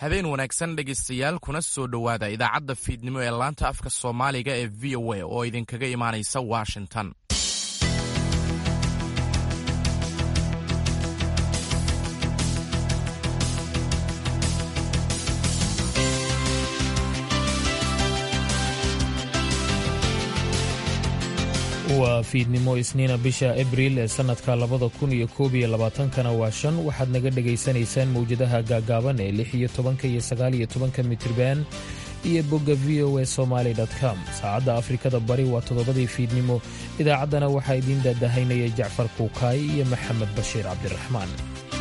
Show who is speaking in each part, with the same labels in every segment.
Speaker 1: habeen wanaagsan dhegaystayaal kuna soo dhowaada idaacadda fiidnimo ee laanta afka soomaaliga ee v o a oo idinkaga imaanaysa washington
Speaker 2: waa fiidnimo isniina bisha abriil ee sannadka labada kun iyo koob iyo labaatankana waa shan waxaad naga dhegaysanaysaan mawjadaha gaagaaban ee lix iyo tobanka iyo sagaal iyo tobanka mitriban iyo bogga v o a somaali com saacadda afrikada bari waa toddobadii fiidnimo idaacaddana waxaa idiin daadahaynaya jacfar kuukaay iyo maxamed bashiir cabdiraxmaan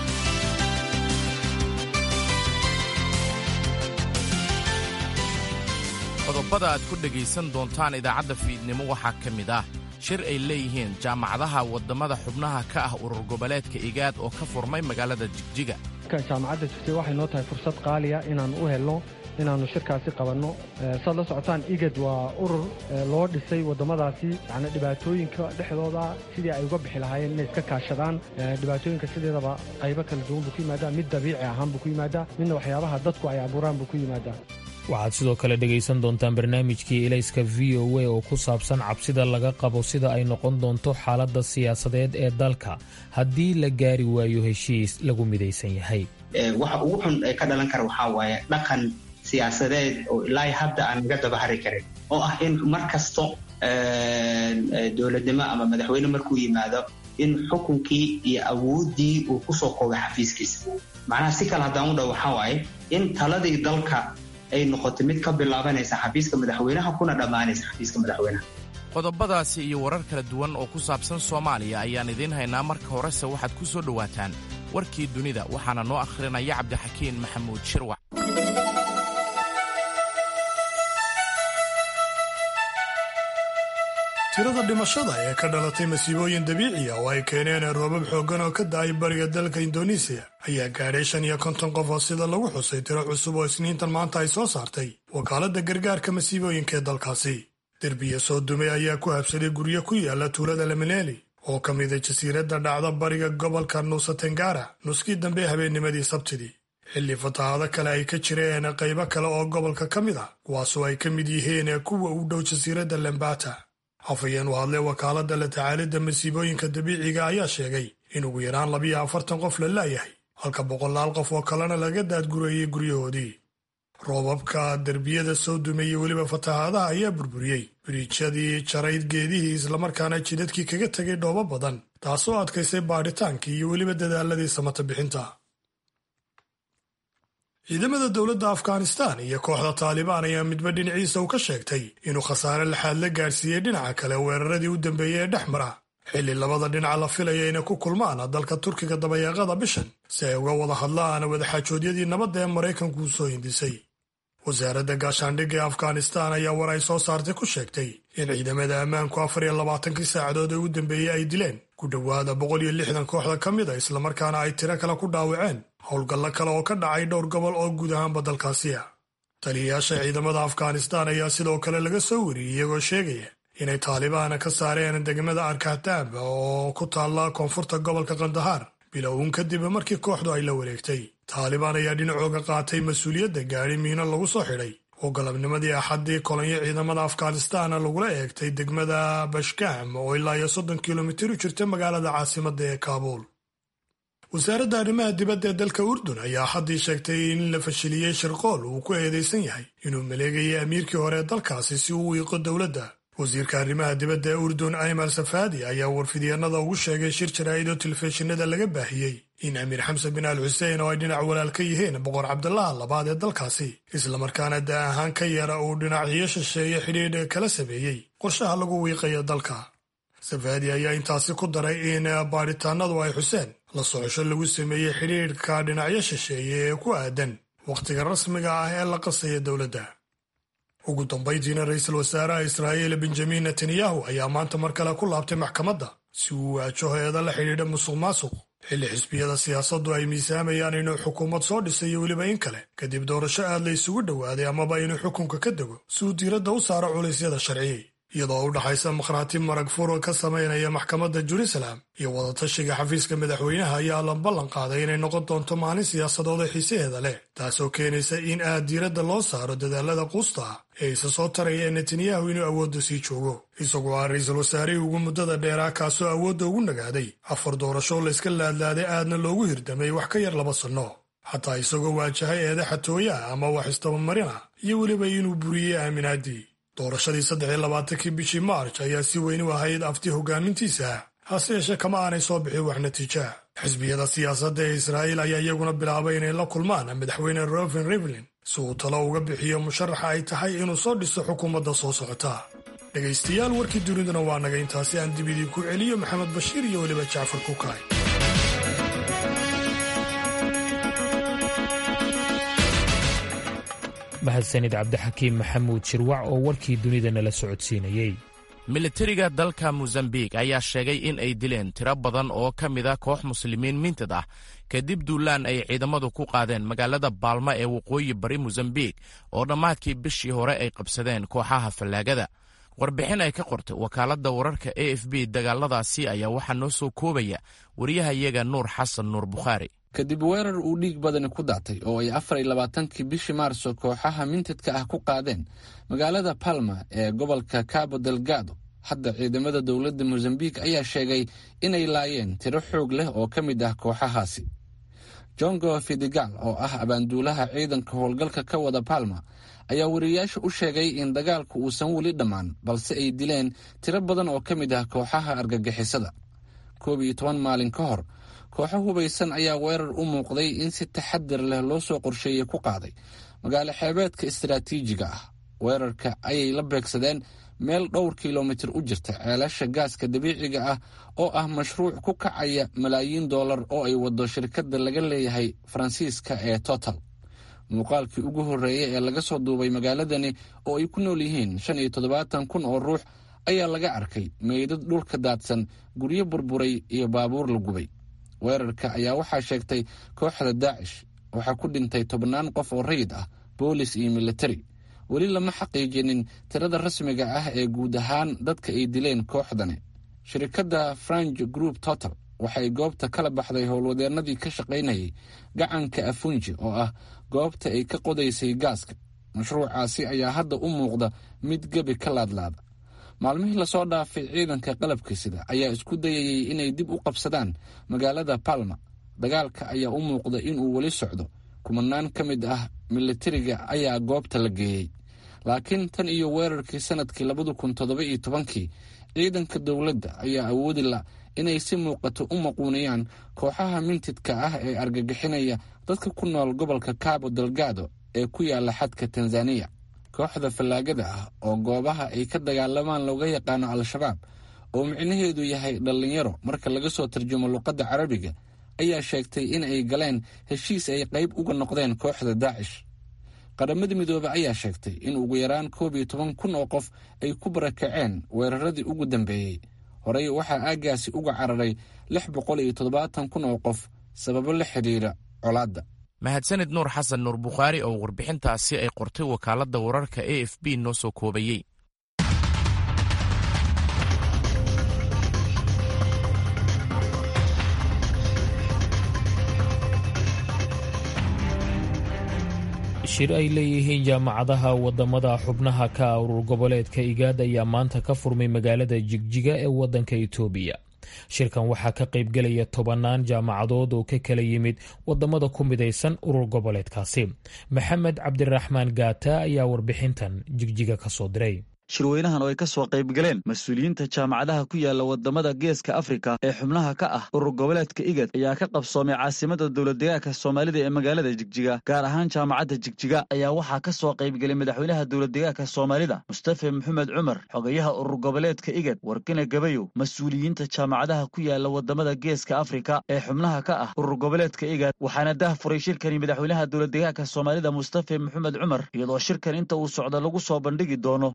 Speaker 1: qodobada aad ku dhegaysan doontaan idaacadda fiidnimo waxaa ka mid ah shir ay leeyihiin jaamacadaha waddamada xubnaha ka ah urur goboleedka igaad oo ka furmay magaalada jigjiga
Speaker 3: jaamacadda jigjiga waxay noo tahay fursad qaaliya inaan u helno inaannu shirkaasi qabanno saad la socotaan igad waa urur loo dhisay waddamadaasi yacni dhibaatooyinka dhexdooda sidii ay uga bixi lahaayeen inay iska kaashadaan dhibaatooyinka sideedaba qaybo kala duwan buu ku yimaadaa mid dabiici ahaan buu ku yimaadaa midna waxyaabaha dadku ay abuuraan buu ku yimaadaa
Speaker 2: waxaad sidoo kale dhegaysan doontaan barnaamijkii elayska v o a oo ku saabsan cabsida laga qabo sida ay noqon doonto xaaladda siyaasadeed ee dalka haddii la gaari waayo heshiis lagu midaysan yahay
Speaker 4: waxa ugu xun ee ka dhalan kara waxaa waaye dhaqan siyaasadeed oo ilaa hadda aan naga dabahari karin oo ah in mar kasto dowladnimo ama madaxweyne markuu yimaado in xukunkii iyo awooddii uu kusoo koobay xafiiskiisa macnaha si kale haddaan u dhow waxaa waaye in taladii dalka ay noqotay mid ka bilaabanaysa xafiiska madaxweynaha kuna dhammaanaysa xafiiska madaxweynaha
Speaker 1: qodobadaasi iyo warar kala duwan oo ku saabsan soomaaliya ayaan idiin haynaa marka horese waxaad ku soo dhowaataan warkii dunida waxaana noo akhrinaya cabdixakiin maxamuud shirwac
Speaker 5: tirada dhimashada ee ka dhalatay masiibooyin dabiiciya oo ay keeneen roobab xooggan oo ka da'ay bariga dalka indonesiya ayaa gaadhay shan iyo konton qof oo sida lagu xusay tiro cusub oo isniintan maanta ay soo saartay wakaaladda gargaarka masiibooyinka ee dalkaasi derbiya soo dumay ayaa ku habsaday guryo ku yaala tuulada lamineli oo ka mida jasiiradda dhacda bariga gobolka nuusa tengara nuskii dambe habeennimadii sabtidii xilli fatahaado kale ay ka jireen qaybo kale oo gobolka ka mid ah kuwaasoo ay ka mid yihiin kuwa u dhow jasiiradda lembata afhayeen u hadlay wakaaladda la tacaalidda masiibooyinka dabiiciga ayaa sheegay in ugu yaraan labiyo afartan qof la laayahay halka boqolaal qof oo kalena laga daadgureeyey guryahoodii roobabka derbiyada soo dumay iyo weliba fatahaadaha ayaa burburiyey biriijyadii jarayd geedihii islamarkaana jidadkii kaga tegay dhoobo badan taasoo adkaysay baadhitaankii iyo weliba dadaaladii samata bixinta ciidamada dowladda afghanistan iyo kooxda taalibaan ayaa midba dhinaciisa uu ka sheegtay inuu khasaare laxaad la gaadhsiiyey dhinaca kale weeraradii u dambeeyey ee dhex mara xilli labada dhinaca la filaya inay ku kulmaan dalka turkiga dabayaaqada bishan si ay uga wada hadlaan wadaxaajoodyadii nabadda ee maraykanku u soo hindisay wasaaradda gaashaandhigga ee afghanistan ayaa war ay soo saartay ku sheegtay in ciidamada ammaanku afar iyo labaatankii saacadood ee u dambeeyey ay dileen ku dhowaada boqol iyo lixdan kooxda ka mid a islamarkaana ay tiro kale ku dhaawaceen howlgallo kale oo ka dhacay dhowr gobol oo guud ahaanba dalkaasiya taliyayaasha ciidamada afghanistan ayaa sidoo kale laga soo wariyey iyagoo sheegaya inay taalibaana ka saareen degmada arkahtaab oo ku taalla koonfurta gobolka kandahaar bilowun kadib markii kooxdu ay la wareegtay taalibaan ayaa dhinacooga qaatay mas-uuliyadda gaadhi miino lagu soo xidhay oo galabnimadii axaddii kolonyo ciidamada afghanistan lagula eegtay degmada bashkam oo ilaa iyo soddon kilomitir u jirta magaalada caasimadda ee kaabuul wasaaradda arrimaha dibadda ee dalka urdun ayaa axaddii sheegtay in la fashiliyey shirqool uu ku eedaysan yahay inuu maleegayay amiirkii hore ee dalkaasi si uu wiiqo dowladda wasiirka arrimaha dibadda ee urdun aymal safaadi ayaa warfidyeennada ugu sheegay shir jaraa'id oo telefishinada laga baahiyey in amiir xamsan bin al xuseen oo ay dhinac walaal ka yihiin boqor cabdalaha labaad ee dalkaasi islamarkaana da ahaan ka yara uu dhinacyo shisheeye xidhiidh kala sameeyey qorshaha lagu wiiqayo dalka safaadi ayaa intaasi ku daray in baadhitaanadu ay xuseen la socosho lagu sameeyey xidhiidhka dhinacyo shisheeye ee ku aadan wakhtiga rasmiga ah ee la qasaya dowladda ugu dambayntiina ra-iisul wasaaraha israa'iil benjamin netanyahu ayaa maanta mar kale ku laabtay maxkamadda si uu waajo eeda la xidhiidha musuq maasuq xilli xisbiyada siyaasaddu ay miisaamayaan inuu xukuumad soo dhisay iyo weliba in kale kadib doorasho aad la isugu dhowaaday amaba inuu xukunka ka dego si uu diiradda u saaro culaysyada sharciyey iyadoo u dhaxaysa makhraati marag furo ka samaynaya maxkamadda jerusalem iyo wadatashiga xafiiska madaxweynaha ayaa la ballan qaaday inay noqon doonto maalin siyaasadooda xiisaheeda leh taasoo keenaysa in aad diiradda loo saaro dadaalada quusta ee isa soo taraya ee netanyahu inuu awoodda sii joogo isagoo ah ra-iisul wasaarihii ugu muddada dheeraa kaasoo awoodda ugu nagaaday afar doorasho layska laadlaaday aadna loogu hirdamay wax ka yar laba sanno xataa isagoo waajahay eede xatooyaha ama wax istabamarina iyo weliba inuu buriyey aaminaadii doorashadii saddex iyo labaatankii bishii maarj ayaa si weyn u ahayd afti hogaamintiisa hase yeeshee kama aanay soo bixin wax natiija xisbiyada siyaasadda ee israa'iil ayaa iyaguna bilaabay inay la kulmaan madaxweyne roven rivlin si uu talo uga bixiyo musharaxa ay tahay inuu soo dhiso xukuumadda soo socota dhegaystayaal warkii duniduna waa naga intaasi aan dib idinku celiyo maxamed bashiir iyo weliba jacfar kukaay
Speaker 2: mahadsanid cabdixakiim maxamuud shirwac oo warkii dunida nala socodsiinayey
Speaker 1: militariga dalka mosambik ayaa sheegay in ay dileen tiro badan oo ka mid a koox muslimiin mintid ah kadib duulaan ay ciidamadu ku qaadeen magaalada baalma ee waqooyi bari mosambik oo dhammaadkii bishii hore ay qabsadeen kooxaha fallaagada warbixin ay ka qortay wakaaladda wararka a f b dagaaladaasi ayaa waxaa noo soo koobaya wariyahayaga nuur xasan nuur bukhaari
Speaker 6: kadib weerar uu dhiig badani ku daatay oo ay afar iyo labaatankii bishii maarso kooxaha mintidka ah ku qaadeen magaalada palma ee gobolka cabo delgado hadda ciidamada dowladda mosambik ayaa sheegay inay laayeen tiro xoog leh oo ka mid ah kooxahaasi jongo fidigal oo ah abaanduulaha ciidanka howlgalka ka wada palma ayaa wariyayaasha u sheegay in dagaalku uusan weli dhammaan balse ay dileen tiro badan oo ka mid ah kooxaha argagixisada koob iyo toban maalin ka hor kooxo hubaysan ayaa weerar u muuqday in si taxadir leh loo soo qorsheeyey ku qaaday magaalo xeebeedka istaraatiijiga ah weerarka ayay la beegsadeen meel dhowr kilomitir u jirta ceelasha gaaska dabiiciga ah oo ah mashruuc ku kacaya malaayiin dollar oo ay wado shirkadda laga leeyahay faransiiska ee total muuqaalkii ugu horreeyay ee laga soo duubay magaaladani oo ay ku nool yihiin shan iyo toddobaatan kun oo ruux ayaa laga arkay meydad dhulka daadsan guryo burburay iyo baabuur la gubay weerarka ayaa waxaa sheegtay kooxda daacish waxaa ku dhintay tobannaan qof oo rayid ah boolis iyo militari weli lama xaqiijinin tirada rasmiga ah ee guud ahaan dadka ay dileen kooxdani shirkadda frange group total waxay goobta kala baxday howlwadeennadii ka shaqaynayay gacanka afunji oo ah goobta ay ka qodaysay gaaska mashruucaasi ayaa hadda u muuqda mid gebi ka laadlaada maalmihii lasoo dhaafay ciidanka qalabka sida ayaa isku dayayay inay dib u qabsadaan magaalada palma dagaalka ayaa u muuqda inuu weli socdo kumanaan ka mid ah militariga ayaa goobta la geeyey laakiin tan iyo weerarkii sanadkii labada kun toddoba iyo tobankii ciidanka dowladda ayaa awoodi la inay si muuqato u maquuniyaan kooxaha mintidka ah ee argagixinaya dadka ku nool gobolka cabo delgado ee ku yaala xadka tanzaniya kooxda fallaagada ah oo goobaha ay ka dagaalamaan looga yaqaano al-shabaab oo micnaheedu yahay dhallinyaro marka laga soo tarjumo luqadda carabiga ayaa sheegtay in ay galeen heshiis ay qayb uga noqdeen kooxda daacish qaramada midoobe ayaa sheegtay in ugu yaraan koob iyo toban kun oo qof ay ku barakaceen weeraradii ugu dambeeyey horey waxaa aaggaasi uga cararay lix boqol iyo toddobaatan kun oo qof sababo la xidhiira colaadda
Speaker 1: mahadsanid nuur xasan nuur bukhaari oo warbixintaasi ay qortay wakaaladda wararka a f b noo soo koobayey
Speaker 2: shir ay leeyihiin jaamacadaha wadamada xubnaha ka urur goboleedka igaad ayaa maanta ka furmay magaalada jigjiga ee wadanka itoobiya shirkan waxaa ka qaybgelaya tobanaan jaamacadood oo ka kala yimid wadamada ku midaysan urur goboleedkaasi maxamed cabdiraxmaan gaata ayaa warbixintan jigjiga ka soo diray
Speaker 7: shirweynahan oo ay ka soo qayb galeen mas-uuliyiinta jaamacadaha ku yaala wadamada geeska afrika ee xubnaha ka ah urur goboleedka igad ayaa ka qabsoomay caasimada dowladdegaanka soomaalida ee magaalada jigjiga gaar ahaan jaamacadda jigjiga ayaa waxaa ka soo qaybgelay madaxweynaha dowladdegaanka soomaalida mustafe maxamed cumar xogayaha urur goboleedka igad warkina gabayow mas-uuliyiinta jaamacadaha ku yaala wadamada geeska afrika ee xubnaha ka ah urur goboleedka igad waxaana dah furay shirkani madaxweynaha dowladdegaanka soomaalida mustafe maxamed cumar iyadoo shirkan inta uu socdo lagu soo bandhigi doono cilmi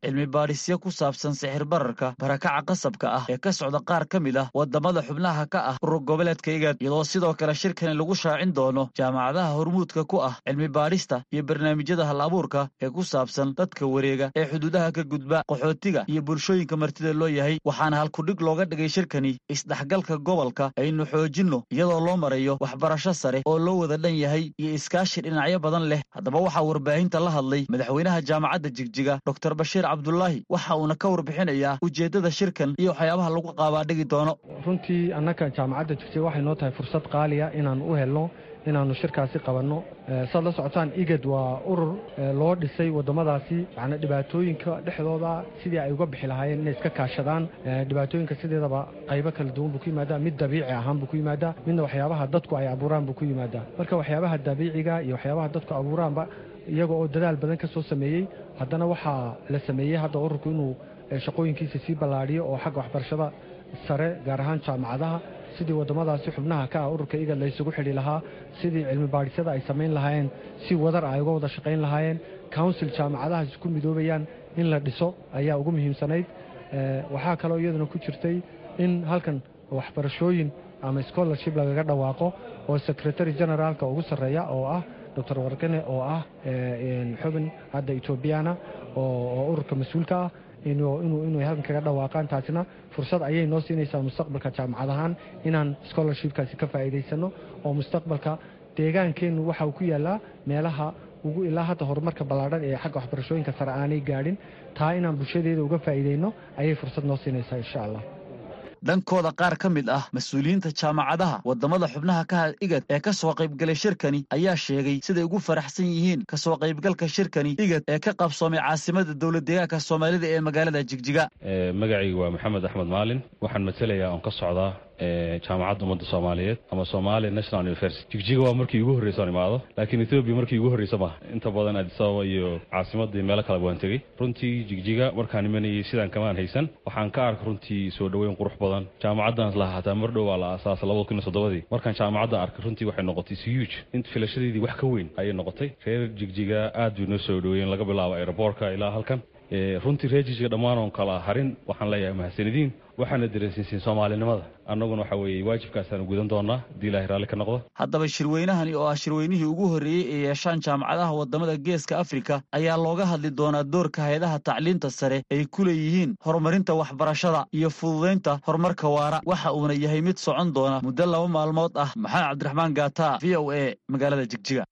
Speaker 7: baadhisyo ku saabsan sixir bararka barakaca qasabka ah ee ka socda qaar ka mid ah wadamada xubnaha ka ah urur goboleedka igad iyadoo sidoo kale shirkani lagu shaacin doono jaamacadaha hormuudka ku ah cilmi baadhista iyo barnaamijyada hal abuurka ee ku saabsan dadka wareega ee xuduudaha ka gudba qaxootiga iyo bulshooyinka martida loo yahay waxaana halkudhig looga dhigay shirkani isdhexgalka gobolka aynu xoojinno iyadoo loo marayo waxbarasho sare oo loo wada dhan yahay iyo iskaashi dhinacyo badan leh haddaba waxaa warbaahinta la hadlay madaxweynaha jaamacadda jigjiga dor bashiir cabdulaahi waxa uuna ka warbixinayaa ujeeddada shirkan iyo waxyaabaha lagu qaabaadhigi doono
Speaker 3: runtii annaka jaamacadda jigjiga waxay noo tahay fursad qaaliya inaan u helno inaannu shirkaasi qabanno saad la socotaan igad waa urur loo dhisay waddamadaasi yani dhibaatooyinka dhexdooda sidii ay uga bixi lahaayeen inay iska kaashadaan dhibaatooyinka sideedaba qaybo kala duwan buu ku yimaadaa mid dabiici ahaan buu ku yimaadaa midna waxyaabaha dadku ay abuuraan buu ku yimaadaa marka waxyaabaha dabiiciga iyo waxyaabaha dadku abuuraanba iyaga oo dadaal badan ka soo sameeyey haddana waxaa la sameeyey hadda ururku inuu shaqooyinkiisa sii ballaadhiyo oo xagga waxbarashada sare gaar ahaan jaamacadaha sidii waddamadaasi xubnaha ka ah ururka igad la ysugu xidhi lahaa sidii cilmi baadhisyada ay samayn lahaayeen si wadar ay uga wada shaqayn lahaayeen council jaamacadaha isku midoobayaan in la dhiso ayaa ugu muhiimsanayd waxaa kaloo iyaduna ku jirtay in halkan waxbarashooyin ama scholarship lagaga dhawaaqo oo secretary generaalka ugu sarreeya oo ah doctor wargane oo ah xubin hadda etoobiyana oo ururka mas-uulka ah inay halkan kaga dhawaaqaan taasina fursad ayay noo siinaysaa mustaqbalka jaamacad ahaan inaan scholarshipkaasi ka faa'iidaysano oo mustaqbalka deegaankeennu waxa uu ku yaallaa meelaha ugu ilaa hadda horumarka ballaadhan ee xagga waxbarashooyinka sare aanay gaadhin taa inaan bulshadeeda uga faa'iidayno ayay fursad noo siinaysaa insha allah
Speaker 7: dhankooda qaar ka mid ah mas-uuliyiinta jaamacadaha waddamada xubnaha ka igad ee ka soo qaybgalay shirkani ayaa sheegay siday ugu faraxsan yihiin ka soo qaybgalka shirkani igad ee ka qabsoomay caasimada dowlad deegaanka soomaalida ee magaalada jigjiga
Speaker 8: magacaygu waa maxamed axmed maalin waxaan matelayaa oon ka socdaa jaamacadda ummadda soomaaliyeed ama somalia national university jigjiga waa markii ugu horreysa aan imaado laakiin ethoobiya markii ugu horreysa maaha inta badan adisababa iyo caasimadii meelo kale waan tegey runtii jigjiga markaan imanayay sidaan kamaan haysan waxaan ka arka runtii soo dhoweyn qurux badan jaamacaddan lahaa hataa mar dhow waa la aasaasa labada kun iyo soddobadii markaan jaamacadda arkay runtii waxay noqotay huge int filashadeedii wax ka weyn ayay noqotay reer jigjiga aad bay noo soo dhoweeyeen laga bilaabo aeroboortka ilaa halkan runtii reer jigjiga dhammaan oon kala harin waxaan leeyahay mahadsanidin waxaana dareensiinsiin soomaalinimada annaguna waxa weeye waajibkaasaanu gudan doonaa haddii ilaahay raalli ka noqdo
Speaker 7: haddaba shirweynahani oo ah shirweynihii ugu horreeyey ee yeeshaan jaamacadaha waddamada geeska afrika ayaa looga hadli doonaa doorka hay-adaha tacliinta sare ay ku leeyihiin horumarinta waxbarashada iyo fududaynta horumarka waara waxa uuna yahay mid socon doona muddo laba maalmood ah maxamed cabdiraxmaan gaata v o a magaalada jigjiga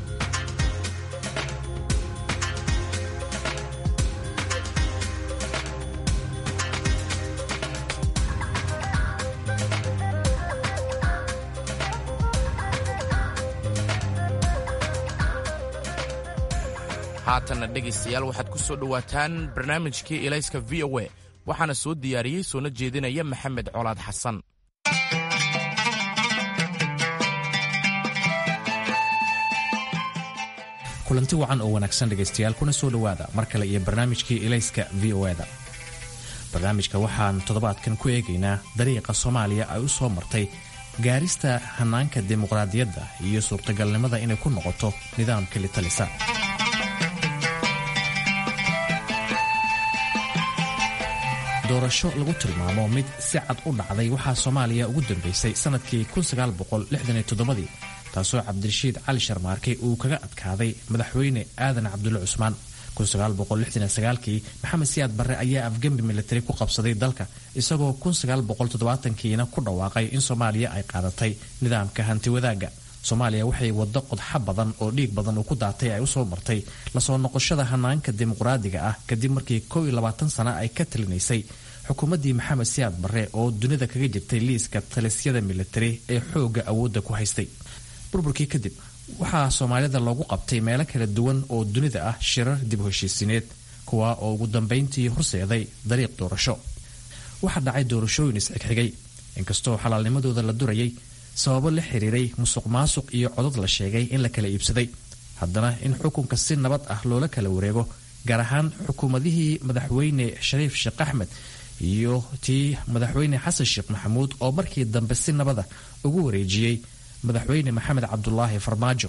Speaker 1: haatanna dhegaystayaal waxaad ku soo dhowaataan barnaamijkii ilayska v o a waxaana soo diyaariyey soona jeedinaya maxamed colaad xasan
Speaker 9: kulanti wacan oo wanaagsan dhegaystayaal kuna soo dhowaada mar kale iyo barnaamijkii ilayska v o eda barnaamijka waxaan toddobaadkan ku eegaynaa dariiqa soomaaliya ay u soo martay gaarista hannaanka dimuqraadiyadda iyo suurtagalnimada inay ku noqoto nidaamka litalisa doorasho lagu tilmaamo mid si cad u dhacday waxaa soomaaliya ugu dambaysay sannadkii ii taasoo cabdirashiid cali sharmaarke uu kaga adkaaday madaxweyne aadan cabdulle cusmaan kii maxamed siyaad barre ayaa afgembi militari ku qabsaday dalka isagoo kiina ku dhawaaqay in soomaaliya ay qaadatay nidaamka hanti wadaagga soomaaliya waxay waddo qodxa badan oo dhiig badan uu ku daatay ay usoo martay lasoo noqoshada hanaanka dimuqraadiga ah kadib markii sana ay ka talinaysay xukuumaddii maxamed siyaad barre oo dunida kaga jirtay liiska talisyada militari ee xoogga awoodda ku haystay burburkii kadib waxaa soomaalida loogu qabtay meelo kala duwan oo dunida ah shirar dib heshiisineed kuwa oo ugu dambayntii horseeday dariiq doorasho waxaa dhacay doorashooyin isxigxigay inkastoo xalaalnimadooda la durayay sababo la xiriiray musuq maasuq iyo codad la sheegay in la kala iibsaday haddana in xukunka si nabad ah loola kala wareego gaar ahaan xukuumadihii madaxweyne shariif sheekh axmed iyo tii madaxweyne xasan sheekh maxamuud oo markii dambe si nabada ugu wareejiyey madaxweyne maxamed cabdulaahi farmaajo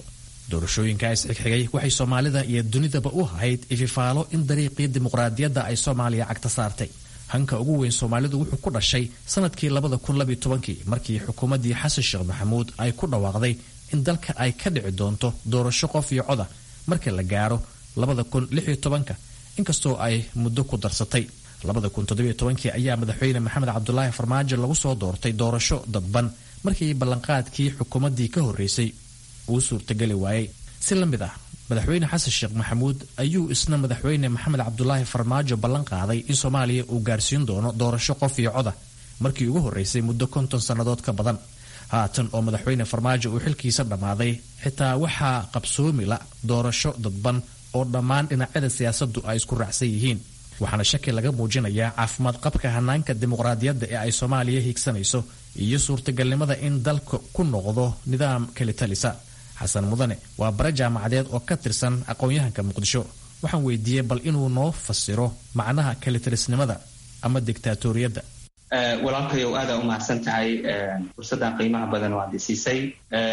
Speaker 9: doorashooyinkaas xigxigay waxay soomaalida iyo dunidaba u ahayd ififaalo in dariiqii dimuqraadiyadda ay soomaaliya cagta saartay hanka ugu weyn soomaalidu wuxuu ku dhashay sanadkii labada kun labiyo tobankii markii xukuumaddii xasan sheekh maxamuud ay ku dhawaaqday in dalka ay ka dhici doonto doorasho qof iyo coda marka la gaaro labada kun lixiyo tobanka inkastoo ay muddo ku darsatay labada kun toddobiyo tobankii ayaa madaxweyne maxamed cabdulaahi farmaajo lagu soo doortay doorasho dadban markii ballanqaadkii xukuumaddii ka horreysay uu suurtageli waayey si la mid ah madaxweyne xasan sheekh maxamuud ayuu isna madaxweyne maxamed cabdulaahi farmaajo ballan qaaday in soomaaliya uu gaarsiin doono doorasho qof iyo coda markii ugu horreysay muddo konton sannadood ka badan haatan oo madaxweyne farmaajo uu xilkiisa dhammaaday xitaa waxaa qabsoomi la doorasho dadban oo dhammaan dhinacyada siyaasaddu ay isku raacsan yihiin waxaana shaki laga muujinayaa caafimaad qabka hanaanka dimuqraadiyadda ee ay soomaaliya hiigsanayso iyo suurtagalnimada in dalka ku noqdo nidaam kelitalisa xasan mudane waa bare jaamacadeed oo ka tirsan aqoon-yahanka muqdisho waxaan weydiiyey bal inuu noo fasiro macnaha kelitalisnimada ama diktaatoriyadda
Speaker 4: walaalkayow aada u mahadsan tahay fursaddan qiimaha badan oo aad isiisay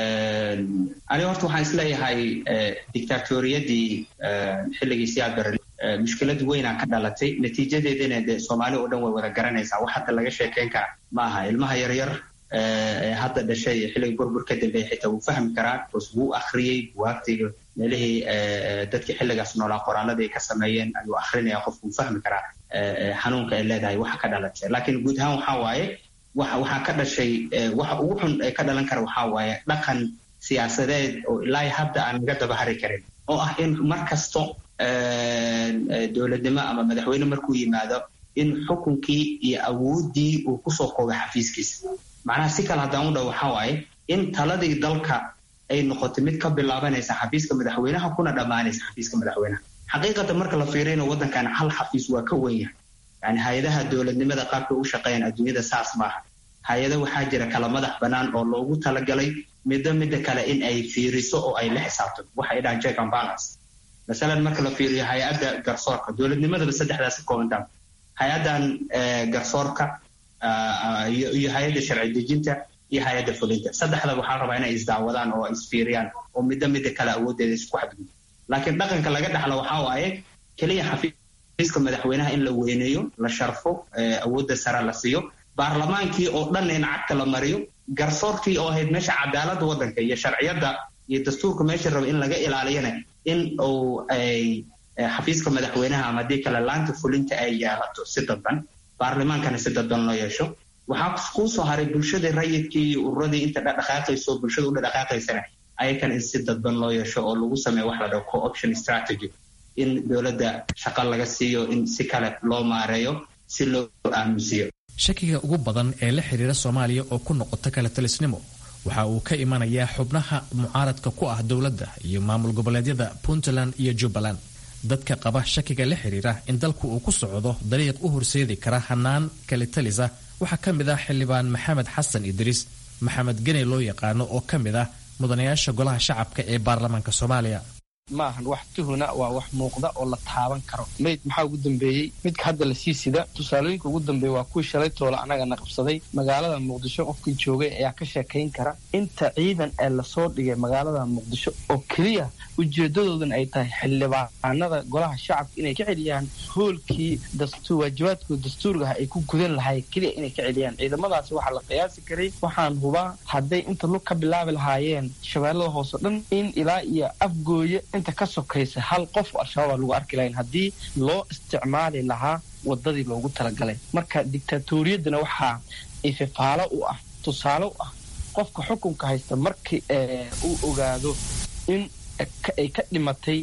Speaker 4: aniga horta waxaan isleeyahay dictatoriyadii xilligii siyaad bare mushkilad weynaa ka dhalatay natiijadeedana dee soomaali oo dhan way wada garanaysaa wax hadda laga sheekeyn kara ma aha ilmaha yaryar ee hadda dhashay xilliga burbur ka dambeeya xitaa wuu fahmi karaa bcause wuu akhriyey buwaagtiga meelihii dadkii xilligaas noolaa qoraaladii ay ka sameeyeen ayuu akrinaya qofku wuu fahmi karaa xanuunka ay leedahay waxa ka dhalatay laakiin guud ahaan waxaa waaye waxaa ka dhashay waxa ugu xun ee ka dhalan kara waxaa waaye dhaqan siyaasadeed oo ilaa hadda aan naga daba hari karin oo ah in mar kasto dowladnimo ama madaxweyne markuu yimaado in xukunkii iyo awooddii uu kusoo koobay xafiiskiisa macnaha si kale haddaan u dhaw waxaa waaye in taladii dalka ay noqotay mid ka bilaabanaysa xafiiska madaxweynaha kuna dhammaanaysa xafiiska madaxweynaha xaqiiqatan marka la fiiriyana waddankan hal xafiis waa ka wen yahay yani hay-adaha dowladnimada qaabka u shaqeeyaan adduunyada saas maaha hay-ada waxaa jira kala madax bannaan oo loogu talagalay middo midda kale in ay fiiriso oo ay la xisaabto waxay dhahaan check and balance masalan marka la fiiriyo hay-adda garsoorka dowladnimadaba saddexdaas ka koobantaa hay-addan garsoorka iyo hay-adda sharci dejinta iyo hay-adda fulinta saddexdaba waxaa rabaa inay isdaawadaan oo isfiiriyaan oo middo midda kale awooddeeda isku xadgudbo laakiin dhaqanka laga dhaxlo waxaa waaye keliya xafiiska madaxweynaha in la weyneeyo la sharfo awoodda sare la siiyo baarlamaankii oo dhan in cagta la mariyo garsoorkii oo ahayd meesha cadaaladda waddanka iyo sharciyadda iyo dastuurka meesha raba in laga ilaaliyana in uu ay xafiiska madaxweynaha ama haddii kale laanta fulinta ay yeelato si dadban baarlamaankana si dadban loo yeesho waxaa kuu soo haray bulshadii rayidkii iyo ururadii inta dhaqdhaqaaqayso bulshada u dhaqdhaqaaqaysana ayakan in si dadban loo yeesho oo lagu sameeyo wax la dhaho co-option strategy in dowladda shaqo laga siiyo in si kale loo maareeyo si loo aamusiyo
Speaker 9: shakiga ugu badan ee la xiriira soomaaliya oo ku noqota kala talisnimo waxa uu ka imanayaa xubnaha mucaaradka ku ah dowladda iyo maamul goboleedyada puntland iyo jubbaland dadka qaba shakiga la xiriira in dalku uu ku socdo dariiq u horseedi kara hanaan kalitalisa waxaa ka mid ah xildhibaan maxamed xasan idriis maxamed gene loo yaqaano oo ka mid ah mudanayaasha golaha shacabka ee baarlamaanka soomaaliya
Speaker 10: maahan wax tuhuna waa wax muuqda oo la taaban karo mayd maxaa ugu dambeeyey midka hadda lasii sida tusaalooyinka ugu dambeeya waa kuwii shalay toola anagana qabsaday magaalada muqdisho qofkii joogay ayaa ka sheekayn kara inta ciidan ee lasoo dhigay magaalada muqdisho oo keliya ujeedadoodan ay tahay xildhibaanada golaha shacabka inay ka celiyaan hoolkii waajibaadkooda dastuurgaha ay ku gudan lahay keliya inay ka celiyaan ciidamadaasi waxaa la qiyaasi karay waxaan hubaa hadday inta lug ka bilaabi lahaayeen shabeellada hoose dhan in ilaa iyo afgooye inta ka sokaysa hal qof al-shabaab lagu arki lahayn haddii loo isticmaali lahaa wadadii loogu talagalay marka dictatoriyadana waxaa ififaalo u ah tusaale u ah qofka xukunka haysta markii uu ogaado in ay ka dhimatay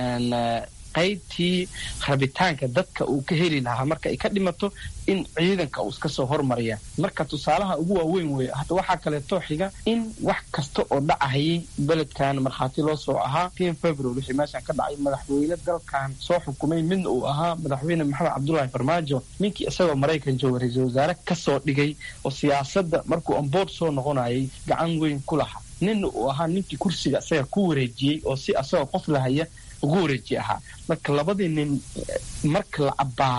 Speaker 10: qaybtii rabitaanka dadka uu ka heli lahaa marka ay ka dhimato in ciidanka uu iska soo hormaraya marka tusaalaha ugu waaweyn weeye hada waxaa kaleeto xiga in wax kasta oo dhacahayay beledkan markhaati loo soo ahaa ten february wixii meeshan ka dhacay madaxweyne dalkan soo xukumay midna uu ahaa madaxweyne maxamed cabdullaahi farmaajo ninkii isagoo maraykan jooga ra-iisul wasaare kasoo dhigay oo siyaasadda markuu amboord soo noqonayay gacan weyn ku lahaa ninna uu ahaa ninkii kursiga isaga ku wareejiyey oo si asagoo qof lahaya ugu wareeji ahaa marka labadii nin marka la cabbaaro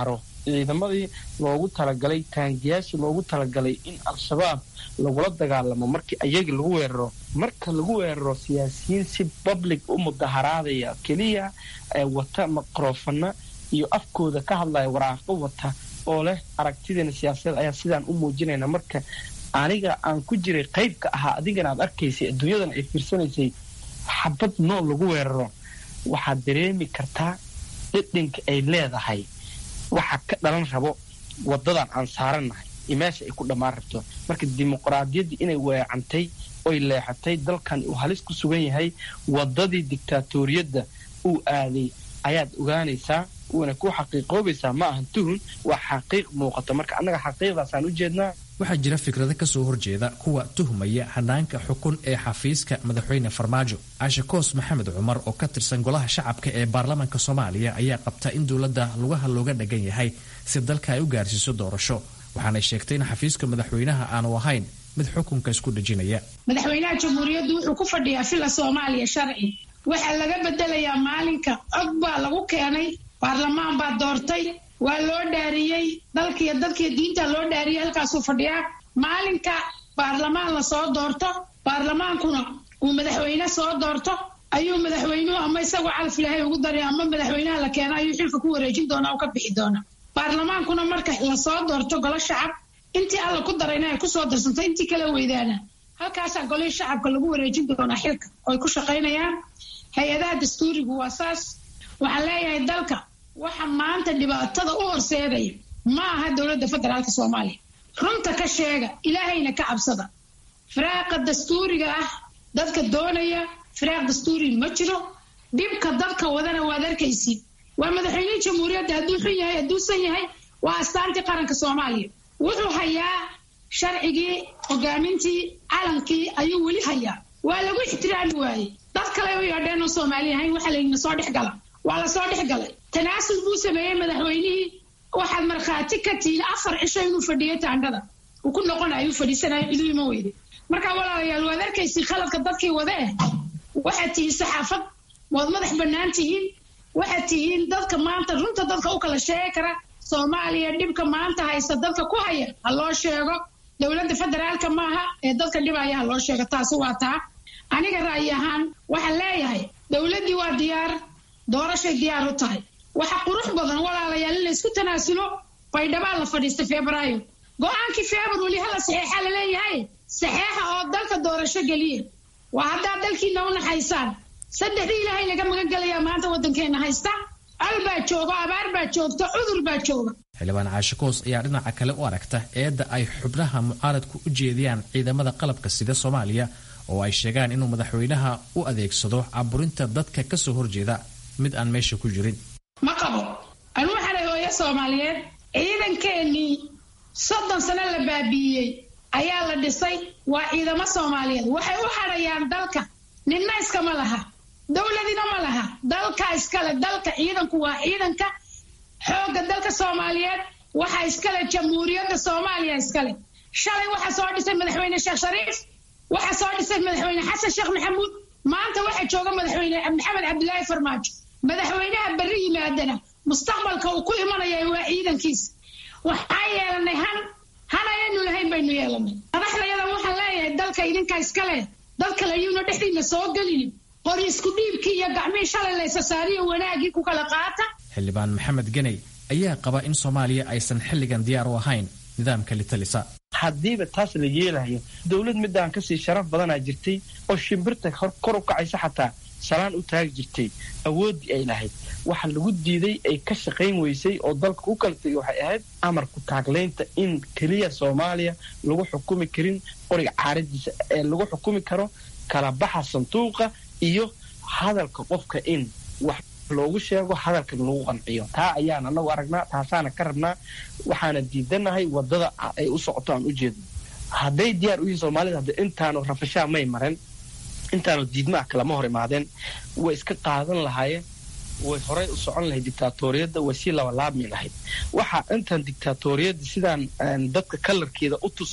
Speaker 10: ciidamadii loogu talagalay taangiyaashii loogu talagalay in al-shabaab lagula dagaalamo markii ayagii lagu weeraro marka lagu weeraro siyaasiyiin si public u mudaharaadaya keliya ee wata maqroofana iyo afkooda ka hadlaya waraaqo wata oo leh aragtideena siyaasadeed ayaa sidaan u muujinayna marka aniga aan ku jiray qaybka ahaa adigana aad arkaysay adduunyadan ay fiirsanaysay xabad nool lagu weeraro waxaad dareemi kartaa dhidhinka ay leedahay waxa ka dhalan rabo wadadan aan saarannahay iyo meesha ay ku dhammaan rabto marka dimuqraadiyaddii inay weecantay oy leexatay dalkan uu halis ku sugan yahay wadadii dictaatoriyadda uu aaday ayaad ogaanaysaa uuna ku xaqiiqoobaysaa ma ahan tuhun waa xaqiiq muuqata marka annaga xaqiiqdaasaan u jeednaa
Speaker 9: waxaa jira fikrado kasoo horjeeda kuwa tuhmaya hanaanka xukun ee xafiiska madaxweyne farmaajo caashe koos maxamed cumar oo ka tirsan golaha shacabka ee baarlamaanka soomaaliya ayaa qabta in dowladda lugaha looga dhagan yahay si dalka ay u gaarsiiso doorasho waxaanay sheegtay in xafiiska madaxweynaha aanu ahayn mid xukunka isku dhejinaya
Speaker 11: madaxweynaha jamhuuriyaddu wuxuu ku fadhiyaa fila soomaaliya sharci waxaa laga bedelayaa maalinka cod baa lagu keenay baarlamaan baa doortay waa loo dhaariyey dalkiiyo dadkiiyo diinta loo dhaariyey halkaasuu fadhiyaa maalinka baarlamaan la soo doorto baarlamaankuna uu madaxweyne soo doorto ayuu madaxweynuhu ama isagoo calaf ilaahay ugu daray ama madaxweynaha la keena ayuu xilka ku wareejin doonaa oo ka bixi doonaa baarlamaankuna marka lasoo doorto golo shacab intii alla ku darayna ay kusoo darsanto intii kala weydaana halkaasaa golihii shacabka lagu wareejin doonaa xilka oo ay ku shaqaynayaan hay-adaha dastuurigu waa saas waxaan leeyahay dalka waxa maanta dhibaatada u horseedaya ma aha dowladda federaalka soomaaliya runta ka sheega ilaahayna ka cabsada firaaqa dastuuriga ah dadka doonaya firaaq dastuuri ma jiro dhibka dadka wadana waad arkaysid waa madaxweynihii jamhuuriyadda hadduu xun yahay hadduusan yahay waa astaantii qaranka soomaaliya wuxuu hayaa sharcigii hogaamintii calankii ayuu weli hayaa waa lagu ixtiraami waayey dad kale u yeedheen oo soomaali ahayn waxaa layidhi nasoo dhex gala waa lasoo dhex galay tanaasul buu sameeyey madaxweynihii waxaad markhaati ka tihiin afar cisho inuu fadhiyay taandhada uu ku noqonayo u fadhiisanayo ciduu ima weyday marka walaalayaal waad arkaysi khaladka dadkii wada eh waxaad tihiin saxaafad waad madax bannaan tihiin waxaad tihiin dadka maanta runta dadka u kala sheegi kara soomaaliya dhibka maanta haysta dadka ku haya ha loo sheego dowladda federaalka maaha ee dadka dhibaya ha loo sheego taasi waa taa aniga ra'yi ahaan waxaan leeyahay dowladdii waa diyaar doorashay diyaar u tahay waxa qurux badan walaalayaal in la isku tanaasulo baydhabaa la fadhiistay febraayo go-aankii febr weli hala saxeexa la leeyahay saxeexa oo dalka doorasho geliya waa haddaad dalkiina u naxaysaan saddexdii ilaahay laga magan gelayaa maanta waddankeena haysta al baa jooga abaar baa joogta cudur baa jooga
Speaker 9: xildhibaan caashe koos ayaa dhinaca kale u aragta eedda ay xubnaha mucaaradku u jeediyaan ciidamada qalabka sida soomaaliya oo ay sheegaan inuu madaxweynaha u adeegsado caburinta dadka kasoo horjeeda mid aan meesha ku jirin
Speaker 11: ma qabo anuu xalay hooyo soomaaliyeed ciidankeenii soddon sano la baabi'iyey ayaa la dhisay waa ciidamo soomaaliyeed waxay u hadhayaan dalka ninna iskama laha dowladina ma laha dalka iskale dalka ciidanku waa ciidanka xoogga dalka soomaaliyeed waxaa iskale jamhuuriyadda soomaaliya iskale shalay waxaa soo dhisay madaxweyne sheekh shariif waxaa soo dhisay madaxweyne xasan sheekh maxamuud maanta waxaa jooga madaxweyne maxamed cabdilaahi farmaajo madaxweynaha berri yimaadana mustaqbalka uu ku imanaya waa ciidankiisa waxaan yeelanay han han ayaynu lahayn baynu yeelanay madaxdayada waxaan leeyahay dalka idinka iskale dad kale ayuuna dhexdiina soo gelinin qori isku dhiibkii iyo gacmihii shalay laysa saariyo wanaagii ku kala qaata
Speaker 9: xildhibaan maxamed geney ayaa qaba in soomaaliya aysan xilligan diyaar u ahayn nidaamka litalisa
Speaker 10: haddiiba taas la yeelayo dowlad midaan kasii sharaf badanaa jirtay oo shimbirta kor u kacaysa xataa salaan u taagi jirtay awooddii ay lahayd waxa lagu diiday ay ka shaqayn weysay oo dalka u kala tegay waxay ahayd amarku taaglaynta in keliya soomaaliya lagu xukumi karin qoriga caaradiisa ee lagu xukumi karo kala baxa sanduuqa iyo hadalka qofka in wax loogu sheego hadalka lagu qanciyo taa ayaan anagu aragnaa taasaana ka rabnaa waxaana diidanahay wadada ay u socoto aan u jeedno hadday diyaar u yihiin soomaalida hadda intaanu rafashaa may maren intaanu diidmaah kalama hor imaadeen way iska qaadan lahaayeen way horey u socon lahayd dictaatoriyadda way sii labalaabmi lahayd waxaa intaan dictaatoriyadda sidaan dadka kalarkeeda u tusay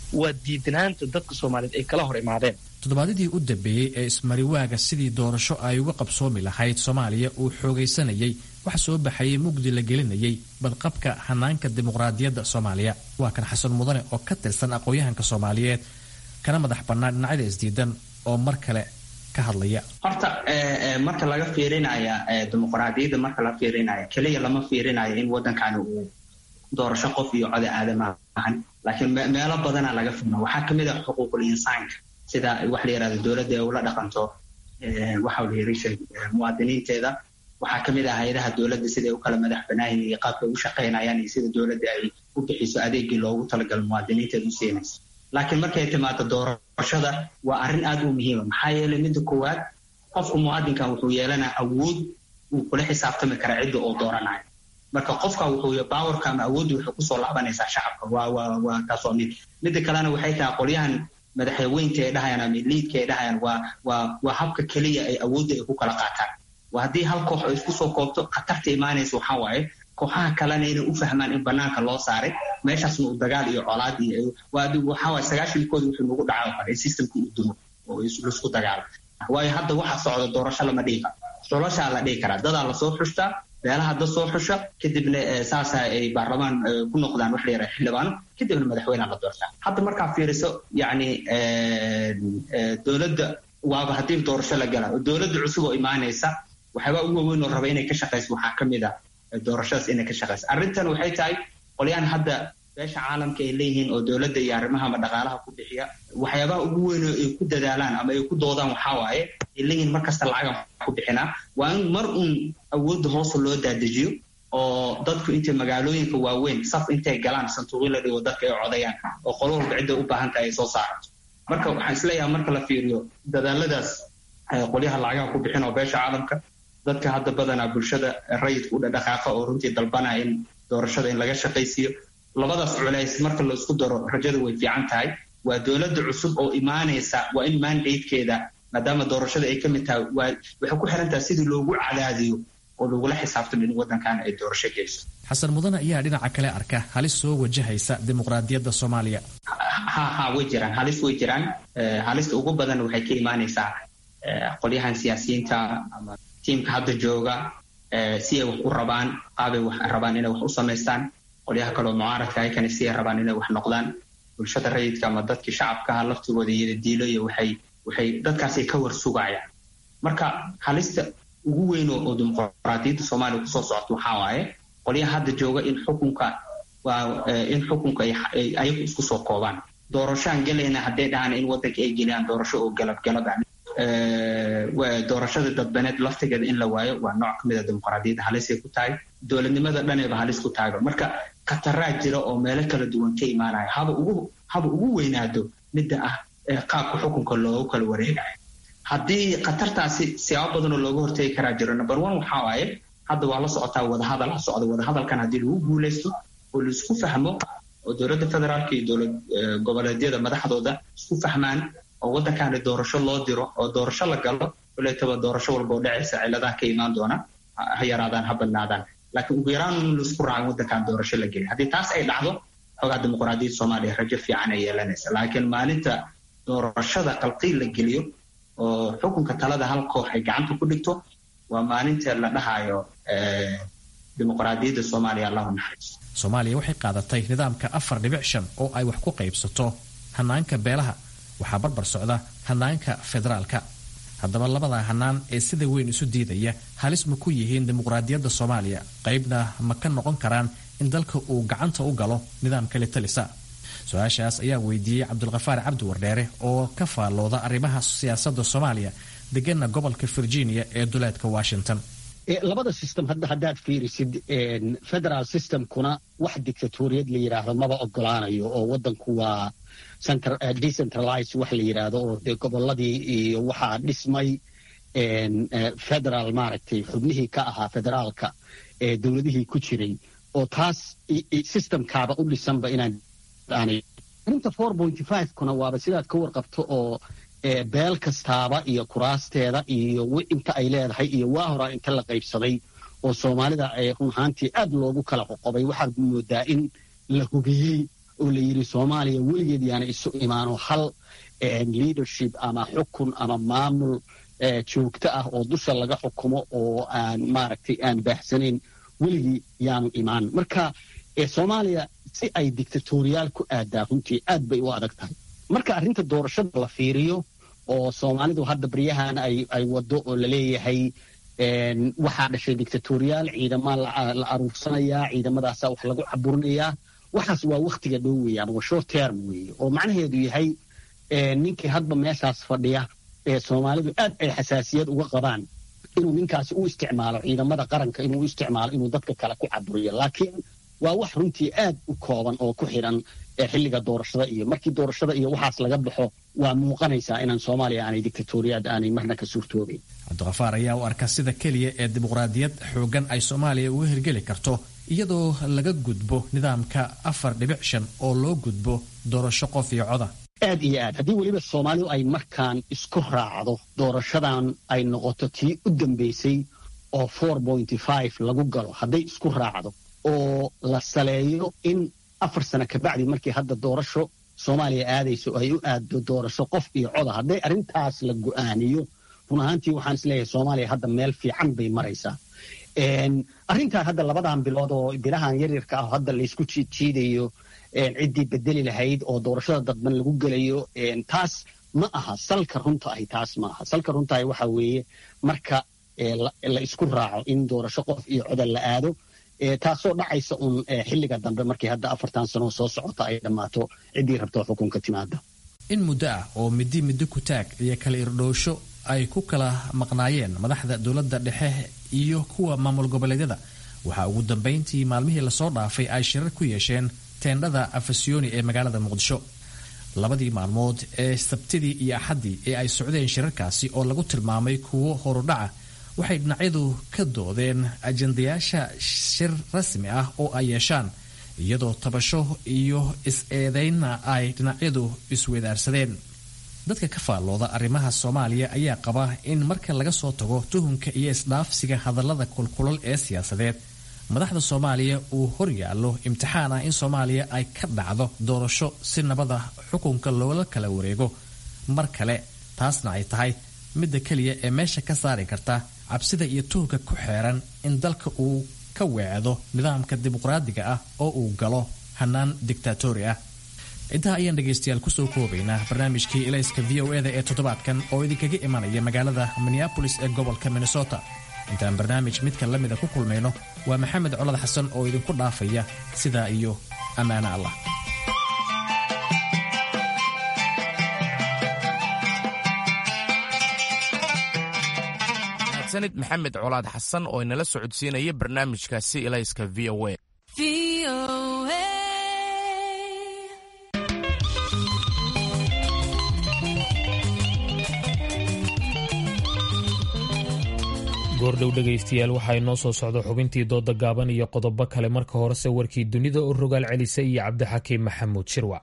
Speaker 10: waa diidanaanta dadka soomaaliyeed ay kala hor imaadeen
Speaker 9: toddobaadyadii u dambeeyey ee ismariwaaga sidii doorasho ay uga qabsoomi lahayd soomaaliya uu xoogaysanayay waxa soo baxayay mugdi la gelinayay badqabka hanaanka dimuqraadiyadda soomaaliya waa kan xasan mudane oo ka tirsan aqoon-yahanka soomaaliyeed kana madax bannaan dhinacyada isdiidan oo mar kale ka hadlaya
Speaker 4: horta marka laga fiirinaya dimuqraadiyadda marka la fiirinaya keliya lama fiirinayo in waddankani uu doorasho qof iyo code aadama ahan laakiin meelo badana laga fiirina waxaa kamid ah xuquuqul insaanka sida waxa la yirahdo dowladda ay ula dhaqanto waxa la yiri muwaadiniinteeda waxaa kamid ah hay-adaha dowladda siday u kala madax banaayin iyo qaabka u shaqaynayaan iyo sida dowladda ay u bixiso adeegii loogu talagalo muwaadiniinteeda u siinayso laakiin markay timaado doorashada waa arrin aad u muhiima maxaa yeelay midda koowaad qofku muwaadinkan wuxuu yeelanaa awood uu kula xisaabtami kara cidda oo dooranayo marka qofka wuxuu bawarka ama awooddu waxay kusoo laabanaysaa shacabka waa waa waa taas waa mid midda kalena waxay tahay qolyahan madaxweynta ay dhahayaan ama liidka ay dhahayaan waa waa waa habka keliya ay awoodda ay ku kala qaataan waa haddii hal koox ay isku soo koobto khatarta imaanaysa waxaa waaye kooxaha kalena inay u fahmaan in banaanka loo saaray meeshaasna uu dagaal iyo colaad iyo waxaa waaye sagaashankooda wuxuu nagu dhaca kale in systemka uu duro oo laisku dagaalo waayo hadda waxa socda doorasho lama dhihi karo doorashaa la dhihi karaa dadaa lasoo xushtaa beelaha dad soo xusha kadibna saasa ay baarlamaan ku noqdaan wax la yaraha xildhibaano kadibna madaxweynea la doortaa hadda markaa fiiriso yacni dowladda waaba haddii doorasho la gala dowladda cusub oo imaanaysa waxyaabaa ugu waaweyn oo raba inay ka shaqayso waxaa ka mid ah doorashadaas inay ka shaqayso arrintan waxay tahay qolyahan hadda beesha caalamka ay leeyihiin oo dowladda iyo arrimaha ama dhaqaalaha ku bixiya waxyaabaha ugu weyn oo ay ku dadaalaan ama ay ku doodaan waxaa waaye ay leeyihiin mar kasta lacagan ku bixinaa waa in mar uun awoodda hoosa loo daadejiyo oo dadku intay magaalooyinka waaweyn saf intay galaan santuuqyo la dhigo dadka ay codayaan oo qolo walba cidda u baahan tahay ay soo saarato marka waxaan isleeyahay marka la fiiriyo dadaaladaas qolyaha lacagaha ku bixin oo beesha caalamka dadka hadda badanaa bulshada rayidka u dhadhaqaaqa oo runtii dalbanaya in doorashada in laga shaqaysiiyo labadaas culays marka la isku daro rajada way fiican tahay waa dowladda cusub oo imaanaysa waa in mandatekeeda maadaama doorashada ay ka mid tahay waxay ku xiran tahay sidii loogu cadaadiyo oo lagula xisaabtamo in waddankan ay doorasho geyso
Speaker 9: xasan mudane ayaa dhinaca kale arka halis soo wajahaysa dimuqraadiyadda soomaaliya
Speaker 4: ha ha way jiraan halis way jiraan halista ugu badan waxay ka imaanaysaa qolyahan siyaasiyiinta ama tiimka hadda jooga si ay wax u rabaan qaabay wax rabaan inay wax u samaystaan qolyaha kaleo mucaaradka ayakana si ay rabaan inay wax noqdaan bulshada rayidka ama dadkii shacabkaha laftigooda iyada diilo iyo waxay waxay dadkaasay ka war sugayaan marka halista ugu weyn oo dimuqraadiyadda soomaaliya kusoo socota waxaa waaye qolyaha hadda jooga in xukunka waa in xukunka ay ayagu isku soo koobaan doorashaan gelayna hadday dhahaan in waddanka ay geliyaan doorasho oo galab galab ah doorashada dadbaneed laftigeeda in la waayo waa nooc kamid a dimuqraadiyadda halisay ku tahay dowladnimada dhaneeba halis ku tahayba marka khataraa jira oo meelo kala duwan ka imaanaya haba ugu haba ugu weynaado midda ah qaabka xukunka loogu kala wareegayo haddii khatartaasi siyaabo badanoo looga hortegi karaa jiro number one waxaa waaye hadda waa la socotaa wadahadal ha socda wadahadalkan haddii lagu guulaysto oo laisku fahmo oo dowladda federaalka iyo dowlad goboleedyada madaxdooda isku fahmaan oo waddankaani doorasho loo diro oo doorasho la galo kuleetaba doorasho walba oo dhacaysa ciladaha ka imaan doona ha yaraadaan ha badnaadaan laakiin ugu yaraan in laisku raaco waddankan doorasho la geliya haddii taas ay dhacdo xoogaa dimuqraadiyadda soomaaliya rajo fiican ay yeelanaysa laakiin maalinta doorashada qalqiil la geliyo oo xukunka talada hal koox ay gacanta ku dhigto waa maalinta la dhahayo dimuqraadiyadda soomaaliya allahu naxariiso
Speaker 9: soomaaliya waxay qaadatay nidaamka afar dhibic shan oo ay wax ku qaybsato hanaanka beelaha waxaa barbar socda hanaanka federaalka haddaba labada hanaan ee sida weyn isu diidaya halis ma ku yihiin dimuqraadiyadda soomaaliya qaybna ma ka noqon karaan in dalka uu gacanta u galo nidaamka litalisa su-aashaas ayaa weydiiyey cabdulkhafaar cabdi wardheere oo ka faallooda arrimaha siyaasadda soomaaliya degana gobolka virginia ee duleedka washington
Speaker 12: labada system haddaad fiirisid federal systemkuna wax dictatoriyad la yidhaahdo maba ogolaanayo oo wadanku waa decentralize wax la yidhaahdo oo dee goboladii iyo waxaa dhismay federal maaragtay xubnihii ka ahaa federaalka ee dowladihii ku jiray oo taas systemkaaba u dhisanba inaan arinta four point five kuna waaba sidaad ka warqabto oo beel kastaaba iyo kuraasteeda iyo inta ay leedahay iyo waa horaa inta la qaybsaday oo soomaalida run ahaantii aad loogu kala qoqobay waxaad moodaa in la hubiyey oo la yidhi soomaaliya weligeed yaana isu imaano hal leadership ama xukun ama maamul joogto ah oo dusha laga xukumo oo aan maaragtay aan baahsanayn weligii yaanu imaan marka soomaaliya si ay dictatoriyaal ku aadaa runtii aad bay u adag tahay marka arrinta doorashada la fiiriyo oo soomaalidu hadda baryahan ay wado oo laleeyahay waxaa dhashay dictatoriyaal ciidamaa la aruursanayaa ciidamadaasaa wax lagu caburinayaa waxaas waa wakhtiga dhow weeye ama waa short term weeye oo macnaheedu yahay ninkii hadba meeshaas fadhiya ee soomaalidu aad ay xasaasiyad uga qabaan inuu ninkaasi u isticmaalo ciidamada qaranka inuu u isticmaalo inuu dadka kale ku caburiyo laakiin waa wax runtii aad u kooban oo ku xidhan xilliga doorashada iyo markii doorashada iyo waxaas laga baxo waa muuqanaysaa inaan soomaaliya aanay dictatoriyaad aanay marna ka suurtoobayn
Speaker 9: cabdiqafaar ayaa u arka sida keliya ee dimuqraadiyad xoogan ay soomaaliya uga hirgeli karto iyadoo laga gudbo nidaamka afar dhibic shan oo loo gudbo doorasho qof iyo coda
Speaker 12: aad iyo aad haddii weliba soomaalidu ay markaan isku raacdo doorashadan ay noqoto tii u dambaysay oo four pointy five lagu galo hadday isku raacdo oo la saleeyo in afar sano kabacdi markii hadda doorasho soomaaliya aadayso ay u aaddo doorasho qof iyo coda hadday arrintaas la go'aaniyo run ahaantii waxaan isleeyahay soomaaliya hadda meel fiican bay maraysaa arrintan hadda labadan bilood oo bilahan yaryarka ah hadda laysku jiidjiidayo ciddii bedeli lahayd oo doorashada dadban lagu gelayo taas ma aha salka runta ahi taas ma aha salka runta ahi waxa weeye marka la isku raaco in doorasho qof iyo coda la aado taasoo dhacaysa uun xilliga dambe markii hadda afartan sanoo soo socota ay dhammaato ciddii rabto xukunka timaada
Speaker 9: in muddo ah oo middi middo ku taag iyo kala irdhoosho ay ku kala maqnaayeen madaxda dowladda dhexe iyo kuwa maamul goboleedyada waxaa ugu dambayntii maalmihii lasoo dhaafay ay shirar ku yeesheen teendhada afasyooni ee magaalada muqdisho labadii maalmood ee sabtidii iyo axaddii ee ay socdeen shirarkaasi oo lagu tilmaamay kuwo horudhaca waxay dhinacyadu ka doodeen ajandayaasha shir rasmi ah oo ay yeeshaan iyadoo tabasho iyo is-eedaynna ay dhinacyadu iswedaarsadeen dadka ka faallooda arrimaha soomaaliya ayaa qaba in marka laga soo tago tuhunka iyo isdhaafsiga hadallada kulkulal ee siyaasadeed madaxda soomaaliya uu hor yaallo imtixaan ah in soomaaliya ay ka dhacdo doorasho si nabada xukunka loola kala wareego mar kale taasna ay tahay midda keliya ee meesha ka saari karta cabsida iyo tuhunka ku xeeran in dalka uu ka weecdo nidaamka dimuqraadiga ah oo uu galo hanaan dictatori ah intaa ayaan dhegaystayaal kusoo koobaynaa barnaamijkii ilayska v o eda ee toddobaadkan oo idinkaga imanaya magaalada minneabolis ee gobolka minnesota intaan barnaamij midka la mida ku kulmayno waa maxamed colad xasan oo idinku dhaafaya sidaa iyo ammaano allah
Speaker 1: sanid maxamed colaad xasan oo inala socodsiinaya barnaamijkaasi ilayska v o a
Speaker 2: goordhow dhegaystayaal waxaa inoo soo socda xubintii dooda gaaban iyo qodobo kale marka horese warkii dunida oo rogaal celisa iyo cabdixakiim maxamuud shirwac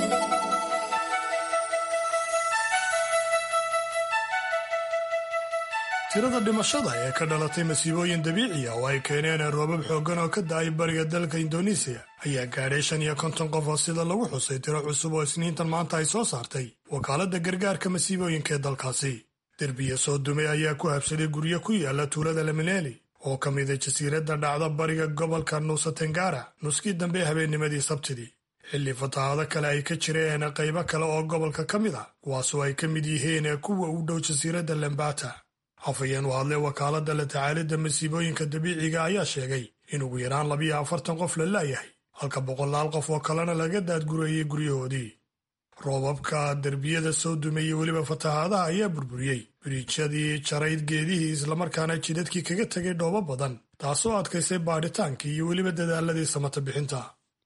Speaker 5: tirada dhimashada ee ka dhalatay masiibooyin dabiiciya oo ay keeneen roobab xooggan oo ka da-ay bariga dalka indonesiya ayaa gaadhay shan iyo konton qof oo sida lagu xusay tiro cusub oo isniintan maanta ay soo saartay wakaaladda gargaarka masiibooyinka ee dalkaasi derbiya soo dumay ayaa ku habsaday guryo ku yaala tuulada lamineli oo ka mida jasiiradda dhacda bariga gobolka nuusa tengara nuskii dambe habeennimadii sabtidii xilli fatahaado kale ay ka jireen qaybo kale oo gobolka ka mid ah kuwaasoo ay ka mid yihiin kuwa u dhow jasiiradda lambata afayeen u hadlay wakaaladda la tacaalidda masiibooyinka dabiiciga ayaa sheegay in ugu yaraan labiyo afartan qof la laayahay halka boqolaal qof oo kalena laga daadgureeyey guryahoodii roobabka derbiyada soo dumeeyey weliba fatahaadaha ayaa burburiyey biriijyadii jarayd geedihii islamarkaana jidadkii kaga tegay dhoobo badan taasoo adkaysay baadhitaankii iyo weliba dadaaladii samata bixinta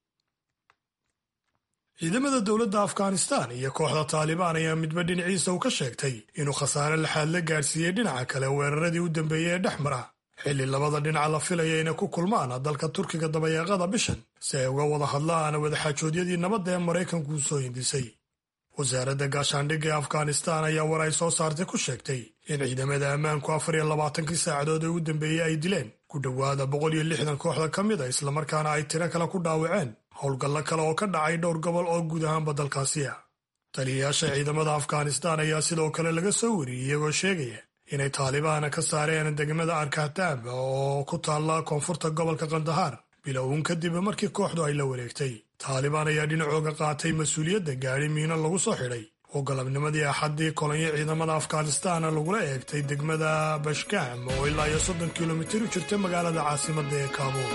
Speaker 5: ciidamada dowladda afghanistan iyo kooxda taalibaan ayaa midba dhinaciisa uu ka sheegtay inuu khasaare laxaad la gaadhsiiyey dhinaca kale weeraradii u dambeeyey ee dhex mara xilli labada dhinaca la filaya inay ku kulmaan dalka turkiga dabayaaqada bishan si ay uga wada hadlaan wadaxaajoodyadii nabadda ee maraykanku u soo hindisay wasaaradda gaashaandhigga ee afghanistan ayaa war ay soo saartay ku sheegtay in ciidamada ammaanku afar iyo labaatankii saacadood ee u dambeeyey ay dileen ku dhowaada boqol iyo lixdan kooxda ka mid a islamarkaana ay tiro kale ku dhaawaceen howlgallo kale oo ka dhacay dhowr gobol oo guud ahaanba dalkaasi ah taliyayaasha ciidamada afghanistan ayaa sidoo kale laga soo wariyey iyagoo sheegaya inay taalibaana ka saareen degmada arkahtaab oo ku taalla koonfurta gobolka kandahar bilowun kadib markii kooxdu ay la wareegtay taalibaan ayaa dhinacooga qaatay mas-uuliyadda gaadhi miino lagu soo xidhay oo galabnimadii axaddii kolonyo ciidamada afghanistan lagula eegtay degmada bashkam oo ilaa iyo soddon kilomitir u jirta magaalada caasimadda ee kaabuul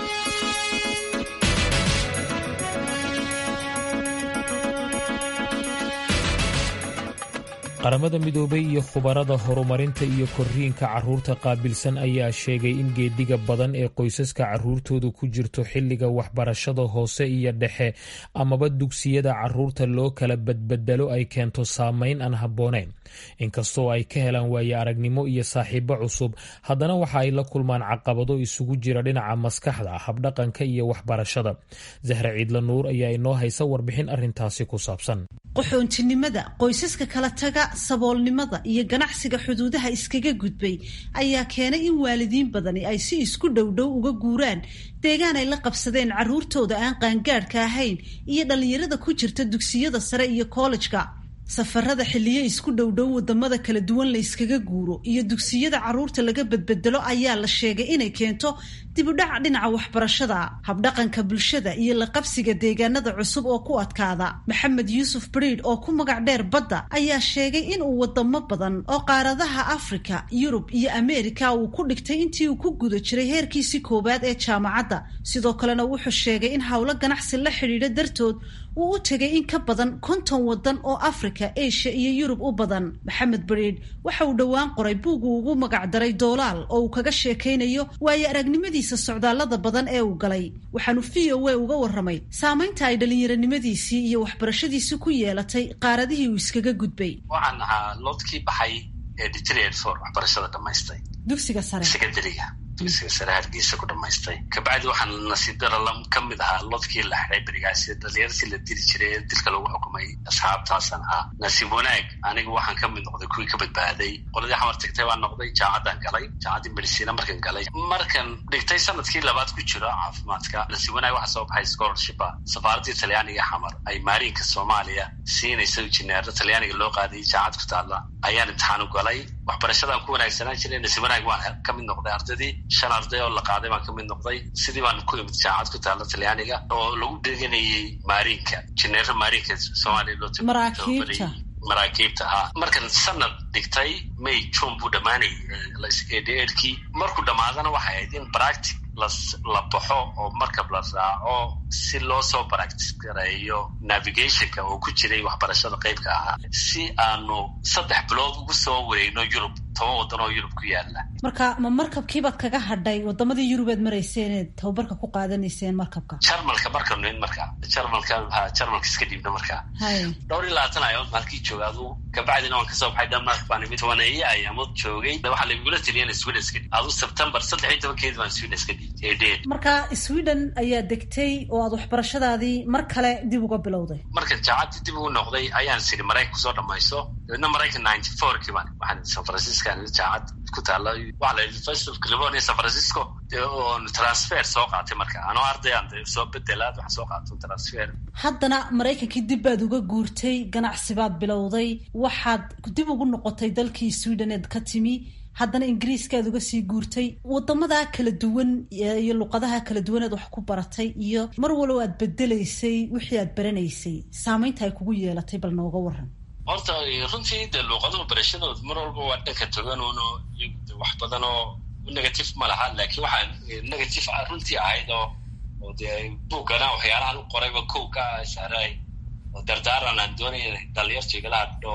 Speaker 2: qaramada midoobay iyo khubarada horumarinta iyo korriinka carruurta qaabilsan ayaa sheegay in geedhiga badan ee qoysaska carruurtoodu ku jirto xilliga waxbarashada hoose iyo dhexe amaba dugsiyada carruurta loo kala badbedelo ay keento saameyn aan habboonayn inkastoo ay ka helaan waaye aragnimo iyo saaxiibo cusub haddana waxa ay la kulmaan caqabado isugu jira dhinaca maskaxda habdhaqanka iyo waxbarashada zahra ciidla nuur ayaa inoo haysa warbixin arrintaasi ku saabsan
Speaker 13: qaxoontinimada qoysaska kala taga saboolnimada iyo ganacsiga xuduudaha iskaga gudbay ayaa keenay in waalidiin badani ay si isku dhowdhow uga guuraan deegaan ay la qabsadeen carruurtooda aan qaangaadhka ahayn iyo dhallinyarada ku jirta dugsiyada sare iyo kollejka safarada xilliyo isku dhowdhow wadamada kala duwan la yskaga guuro iyo dugsiyada carruurta laga bedbedelo ayaa la sheegay inay keento dibudhac dhinaca waxbarashada habdhaqanka bulshada iyo la qabsiga deegaanada cusub oo ku adkaada maxamed yuusuf bariid oo ku magac dheer badda ayaa sheegay inuu wadamo badan oo qaaradaha afrika yurub iyo ameerika uu ku dhigtay intii uu ku guda jiray heerkiisii koowaad ee jaamacadda sidoo kalena wuxuu sheegay in howlo ganacsi la xidhiidha dartood uu u tegay in ka badan konton wadan oo afrika asia iyo yurub u badan maxamed bariid waxa uu dhowaan qoray buug uu ugu magacdaray doolaal oo uu kaga sheekaynayo waayo aragnimadiisa socdaallada badan ee uu galay waxaanu v o a uga warramay saamaynta ay dhallinyaranimadiisii iyo waxbarashadiisii ku yeelatay qaaradihii uu iskaga gudbay
Speaker 14: waxaan ahaa loodkii baxay ee deteried for waxbarashada dhamaystay
Speaker 13: dugsiga sare
Speaker 14: sekondariga dugsiga sare hargeysa ku dhamaystay kabacdi waxaan nasiib darala ka mid ahaa lodkii la xidhay berigaasi dhalinyartii la dili jiray ee dilka lagu xukumay asxaabtaasan ahaa nasiib wanaag aniga waxaan ka mid noqday kuwii ka badbaaday qoladii xamar tagtay baan noqday jaamacaddaan galay jaamacaddii medicina markan galay markan dhigtay sanadkii labaad ku jiro caafimaadka nasiib wanaag waxaa soo baxay scholarshipa safaaraddii talyaaniga xamar ay maariinka soomaaliya siinaysa injineero talyaaniga loo qaadayay jaamacad ku taalla ayaan imtixaan u galay waxbarashadaan ku wanaagsanaan jiray nasiib wanaag waan ka mid noqday ardaydii shan arday oo la qaaday baan ka mid noqday sidii baan ku imid jaamacad ku taalla talyaaniga oo lagu dheganayay maariinka injineero maariinka soomaaliya loo
Speaker 13: maraakiibta
Speaker 14: maraakiibta ahaa markan sanad dhigtay may june buu dhammaanayay eedkii markuu dhammaadana waxay ahayd in practic la baxo oo markab la raaco si loo soo practice gareeyo navigationka oo ku jiray waxbarashada qeybka ahaa si aanu saddex bilood ugu soo wareegno yurub toban waddan oo yurub ku yaala
Speaker 13: marka ma markabkiibaad kaga hadhay wadamadii yurubeed marayseeneed tababarka ku qaadanayseen markabka
Speaker 14: jarmalka markanu in markaa jarmalka ha jarmalka iska dhiibna markaa dhowr iyo labaatan ayamood maalkii jooga aduu kabacdina waan kasoo baxay denmark baan imid tobaneeye ayaamood joogay waxaa laigula taliya in sweden iska dhiib aduu september saddex iyo tobankeedi baan sweden iska dhiibtay
Speaker 13: marka sweden ayaa degtay oo aad waxbarashadaadii mar kale dib uga bilowday
Speaker 14: marka jaacadii dib ugu noqday ayaan siri maraykan kusoo dhamayso dabeedna maraykan ninety four kii baan waxaan san francisco jaacad ku taalla waxaa la university of california san francisco oon transfer soo qaatay marka anoo ardayaan soo bedelaad waxaan soo qaato transfer
Speaker 13: haddana maraykankii dib baad uga guurtay ganacsi baad bilowday waxaad dib ugu noqotay dalkii sweden eed ka timi haddana ingiriiskaad uga sii guurtay wadamada kala duwan iyo luqadaha kala duwaneed wax ku baratay iyo mar walow aad bedelaysay wixii aad baranaysay saamaynta ay kugu yeelatay bal nooga waran
Speaker 14: horta runtii de luuqaduhu barashadooda mar walba waa dhanka toganuno wax badan oo negative ma laha laakiin waxaa negative runtii ahayd oo oo dee buugana waxyaalahan u qorayba kow ka saaray oo dardaaran aan doonaya dhalinyarta igala hadho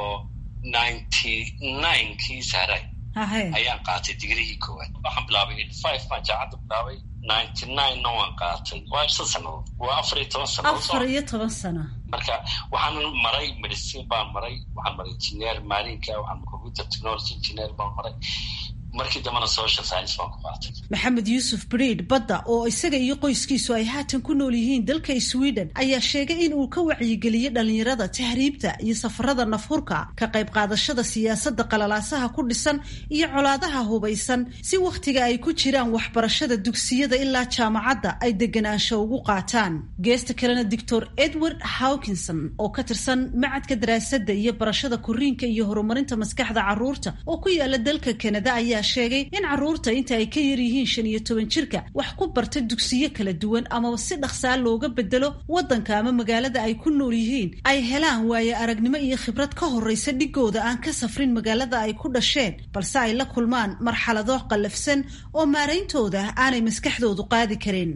Speaker 14: ninety nine kii saaray ayaan qaatay digrigii koowaad waxaan bilaabay eighty five baan jaacadda bilaabay ninety nine na waan qaatay waa shan sanadood waa afar iyo toban sanadood
Speaker 13: afar iyo toban sano
Speaker 14: marka waxaan maray medicine baan maray waxaan maray engineer maalinka waxaan computer technology engineer baan maray markii dambena social science baan ku qaatay
Speaker 13: maxamed yuusuf bridh badda oo isaga iyo qoyskiisu ay haatan ku nool yihiin dalka sweden ayaa sheegay in uu ka wacyigeliyey dhallinyarada tahriibta iyo safarada nafhurka ka qayb qaadashada siyaasadda qalalaasaha ku dhisan iyo colaadaha hubaysan si wakhtiga ay ku jiraan waxbarashada dugsiyada ilaa jaamacadda ay deganaansho ugu qaataan geesta kalena doctor edward hawkinson oo ka tirsan macadka daraasadda iyo barashada koriinka iyo horumarinta maskaxda caruurta oo ku yaala dalka kanada ayaa sheegay in caruurta inta ay ka yar yihiin shan iyo toban jirka wax ku barta dugsiyo kala duwan amaba si dhaqsaa looga bedelo waddanka ama magaalada ay ku nool yihiin ay helaan waaye aragnimo iyo khibrad ka horreysa dhigooda aan ka safrin magaalada ay ku dhasheen balse ay la kulmaan marxalado qallafsan oo maarayntooda aanay maskaxdoodu qaadi karin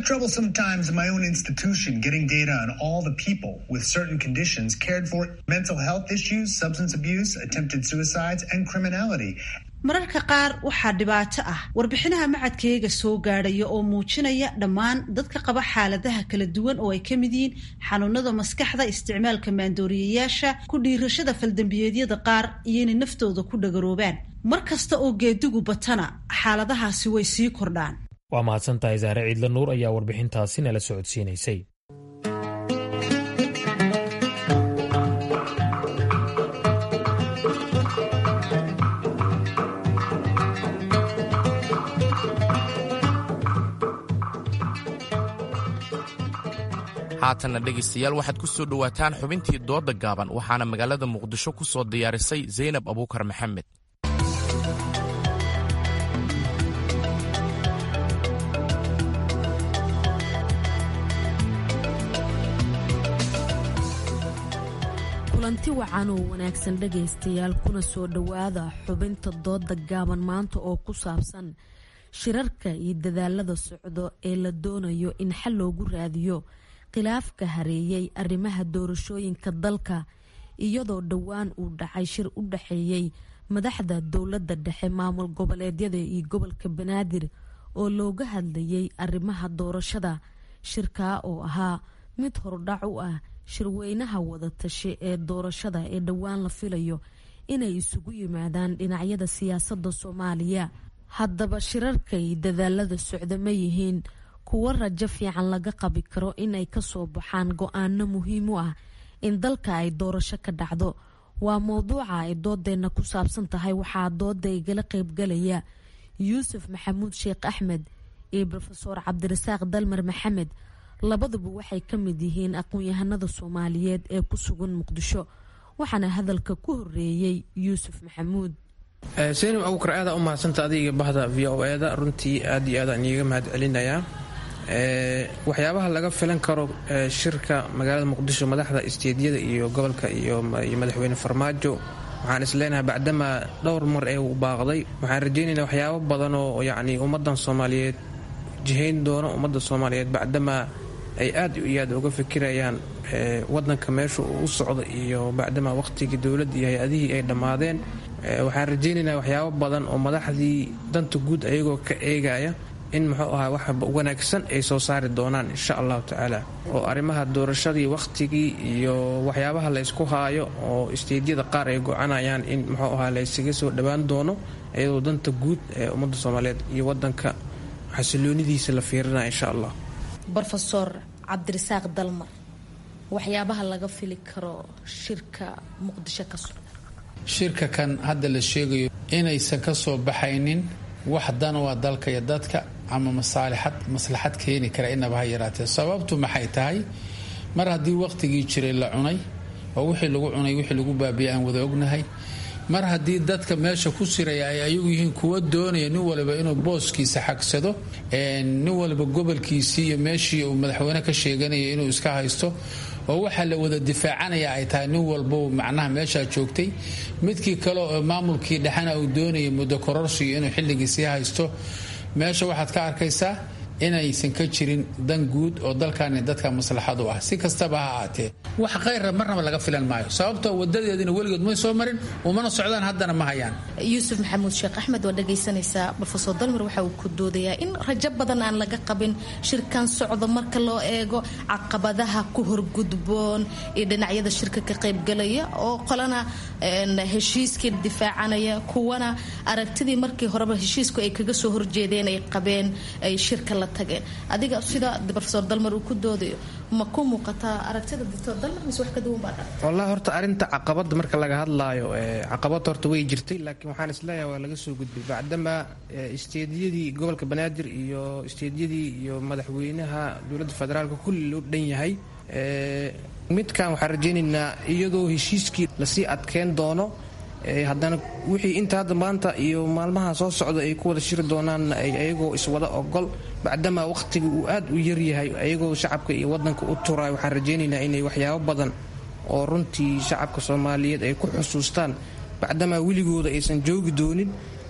Speaker 13: mararka qaar waxaa dhibaato ah warbixinaha macadkayaga soo gaadhaya oo muujinaya dhammaan dadka qaba xaaladaha kala duwan oo ay ka mid yihiin xanuunada maskaxda isticmaalka maandooriyayaasha ku dhiirashada faldambiyeedyada qaar iyo inay naftooda ku dhagaroobaan mar kasta oo geedigu batana xaaladahaasi way sii kordhaan
Speaker 2: waa mahadsantahay saare ciidla nuur ayaa warbixintaasi nala socodsiinaysay
Speaker 1: haatanna dhegaystayaal waxaad ku soo dhowaataan xubintii doodda gaaban waxaana magaalada muqdisho ku soo diyaarisay zaynab abuukar maxamed
Speaker 15: kulanti wacan oo wanaagsan dhegaystayaal kuna soo dhowaada xubinta doodda gaaban maanta oo ku saabsan shirarka iyo dadaalada socdo ee la doonayo in xal loogu raadiyo khilaafka hareeyay arrimaha doorashooyinka dalka iyadoo dhowaan uu dhacay shir u dhaxeeyey madaxda dowladda dhexe maamul goboleedyada iyo gobolka banaadir oo looga hadlayay arrimaha doorashada shirkaa oo ahaa mid hordhac u ah shirweynaha wadatashe ee doorashada ee dhowaan la filayo inay isugu yimaadaan dhinacyada siyaasadda soomaaliya haddaba shirarka iyo dadaalada socda ma yihiin kuwo rajo fiican laga qabi karo inay kasoo baxaan go-aano muhiim u ah in dalka ay doorasho ka dhacdo waa mowduuca ay doodeenna ku saabsan tahay waxaa dooda igala qeybgalaya yuusuf maxamuud sheekh axmed iyo rofeor cabdirasaaq dalmar maxamed labaduba waxay ka mid yihiin aqoon-yahanada soomaaliyeed ee ku sugan muqdisho waxaana hadalka ku horeeyey yuusuf maxamuud
Speaker 16: seynim abuukar aada u mahadsanta adiga bahda v o e da runtii aad iyo aadaan iiga mahad celinayaa waxyaabaha laga filan karo shirka magaalada muqdisho madaxda isteedyada iyo gobolka iyo madaxweyne farmaajo waxaan isleenahay bacdamaa dhowr mar ee uu baaqday waxaan rajaynaynaa waxyaabo badan oo yacni ummadan soomaaliyeed jihayn doono ummadda soomaaliyeed bacdamaa ay aad iyo aad uga fikirayaan wadanka meesha uu u socdo iyo bacdamaa waqhtigii dowladda iyo hay-adihii ay dhammaadeen waxaan rajaynaynaa waxyaabo badan oo madaxdii danta guud ayagoo ka eegaya in muxuu ahaa wax wanaagsan ay soo saari doonaan insha allahu tacaala oo arrimaha doorashadii wakhtigii iyo waxyaabaha laysku haayo oo isteedyada qaar ay gocanayaan in muxuu ahaa laysaga soo dhowaan doono iyadoo danta guud ee ummadda soomaaliyeed iyo wadanka xasiloonidiisa la fiirinaya insha allah
Speaker 15: rofeor cabdirasaaq dalmar waxyaabaha laga fili karo shirka muqdisho ka socda
Speaker 17: shirka kan hadda la sheegayo inaysan ka soo baxaynin wax dan waa dalka iyo dadka ama masaalixad maslaxad keeni kara inaba ha yaraatee sababtu maxay tahay mar haddii waqtigii jiray la cunay oo wixii lagu cunay wixii lagu baabiyay aan wada ognahay mar haddii dadka meesha ku siraya ay ayagu yihiin kuwa doonaya nin waliba inuu booskiisa xagsado nin waliba gobolkiisii iyo meeshii uu madaxweyne ka sheeganaya inuu iska haysto oo waxaa la wada difaacanaya ay tahay nin walbo macnaha meeshaa joogtay midkii kale oo maamulkii dhexena uu doonayay muddo kororsiyo inuu xilligii sii haysto meesha waxaad ka arkaysaa inaysan ka jirin dan guud oo dalkaani dadka maslaxad u ah si kastaba ha ahaatee wax khayra marnaba laga filan maayo sababtoo wadadeedina weligood may soo marin umana socdaan haddana ma hayaan
Speaker 18: yuusuf maxamuud sheekh axmed waa dhagaysanaysaa rofesor dalmar waxa uu ku doodayaa in rajo badan aan laga qabin shirkan socdo marka loo eego caqabadaha ku horgudboon iyo dhinacyada shirka ka qaybgalaya oo qolana heshiiskii difaacanaya kuwana aragtidii markii horeba heshiisku ay kaga soo horjeedeen ay qabeen ay shirka la tageen adiga sida rofesor dalmar uu ku doodayo ma ku muuqataa aragtida doctor dalmar mise wax ka duwan baa dhan
Speaker 16: wallahi horta arrinta caqabada marka laga hadlaayo caqabad horta way jirtay laakiin waxaan isleeyahay waa laga soo gudbay bacdama isteediyadii gobolka banaadir iyo isteediyadii iyo madaxweynaha dowladda federaalka kulli loo dhan yahay midkan waxaan rajaynaynaa iyadoo heshiiskii lasii adkeyn doono haddana wixii inta hadda maanta iyo maalmaha soo socda ay ku wada shiri doonaan ayagoo iswada ogol bacdamaa wakhtiga uu aad u yaryahay ayagoo shacabka iyo wadanka u turaay waxaan rajaynaynaa inay waxyaabo badan oo runtii shacabka soomaaliyeed ay ku xusuustaan bacdamaa weligooda aysan joogi doonin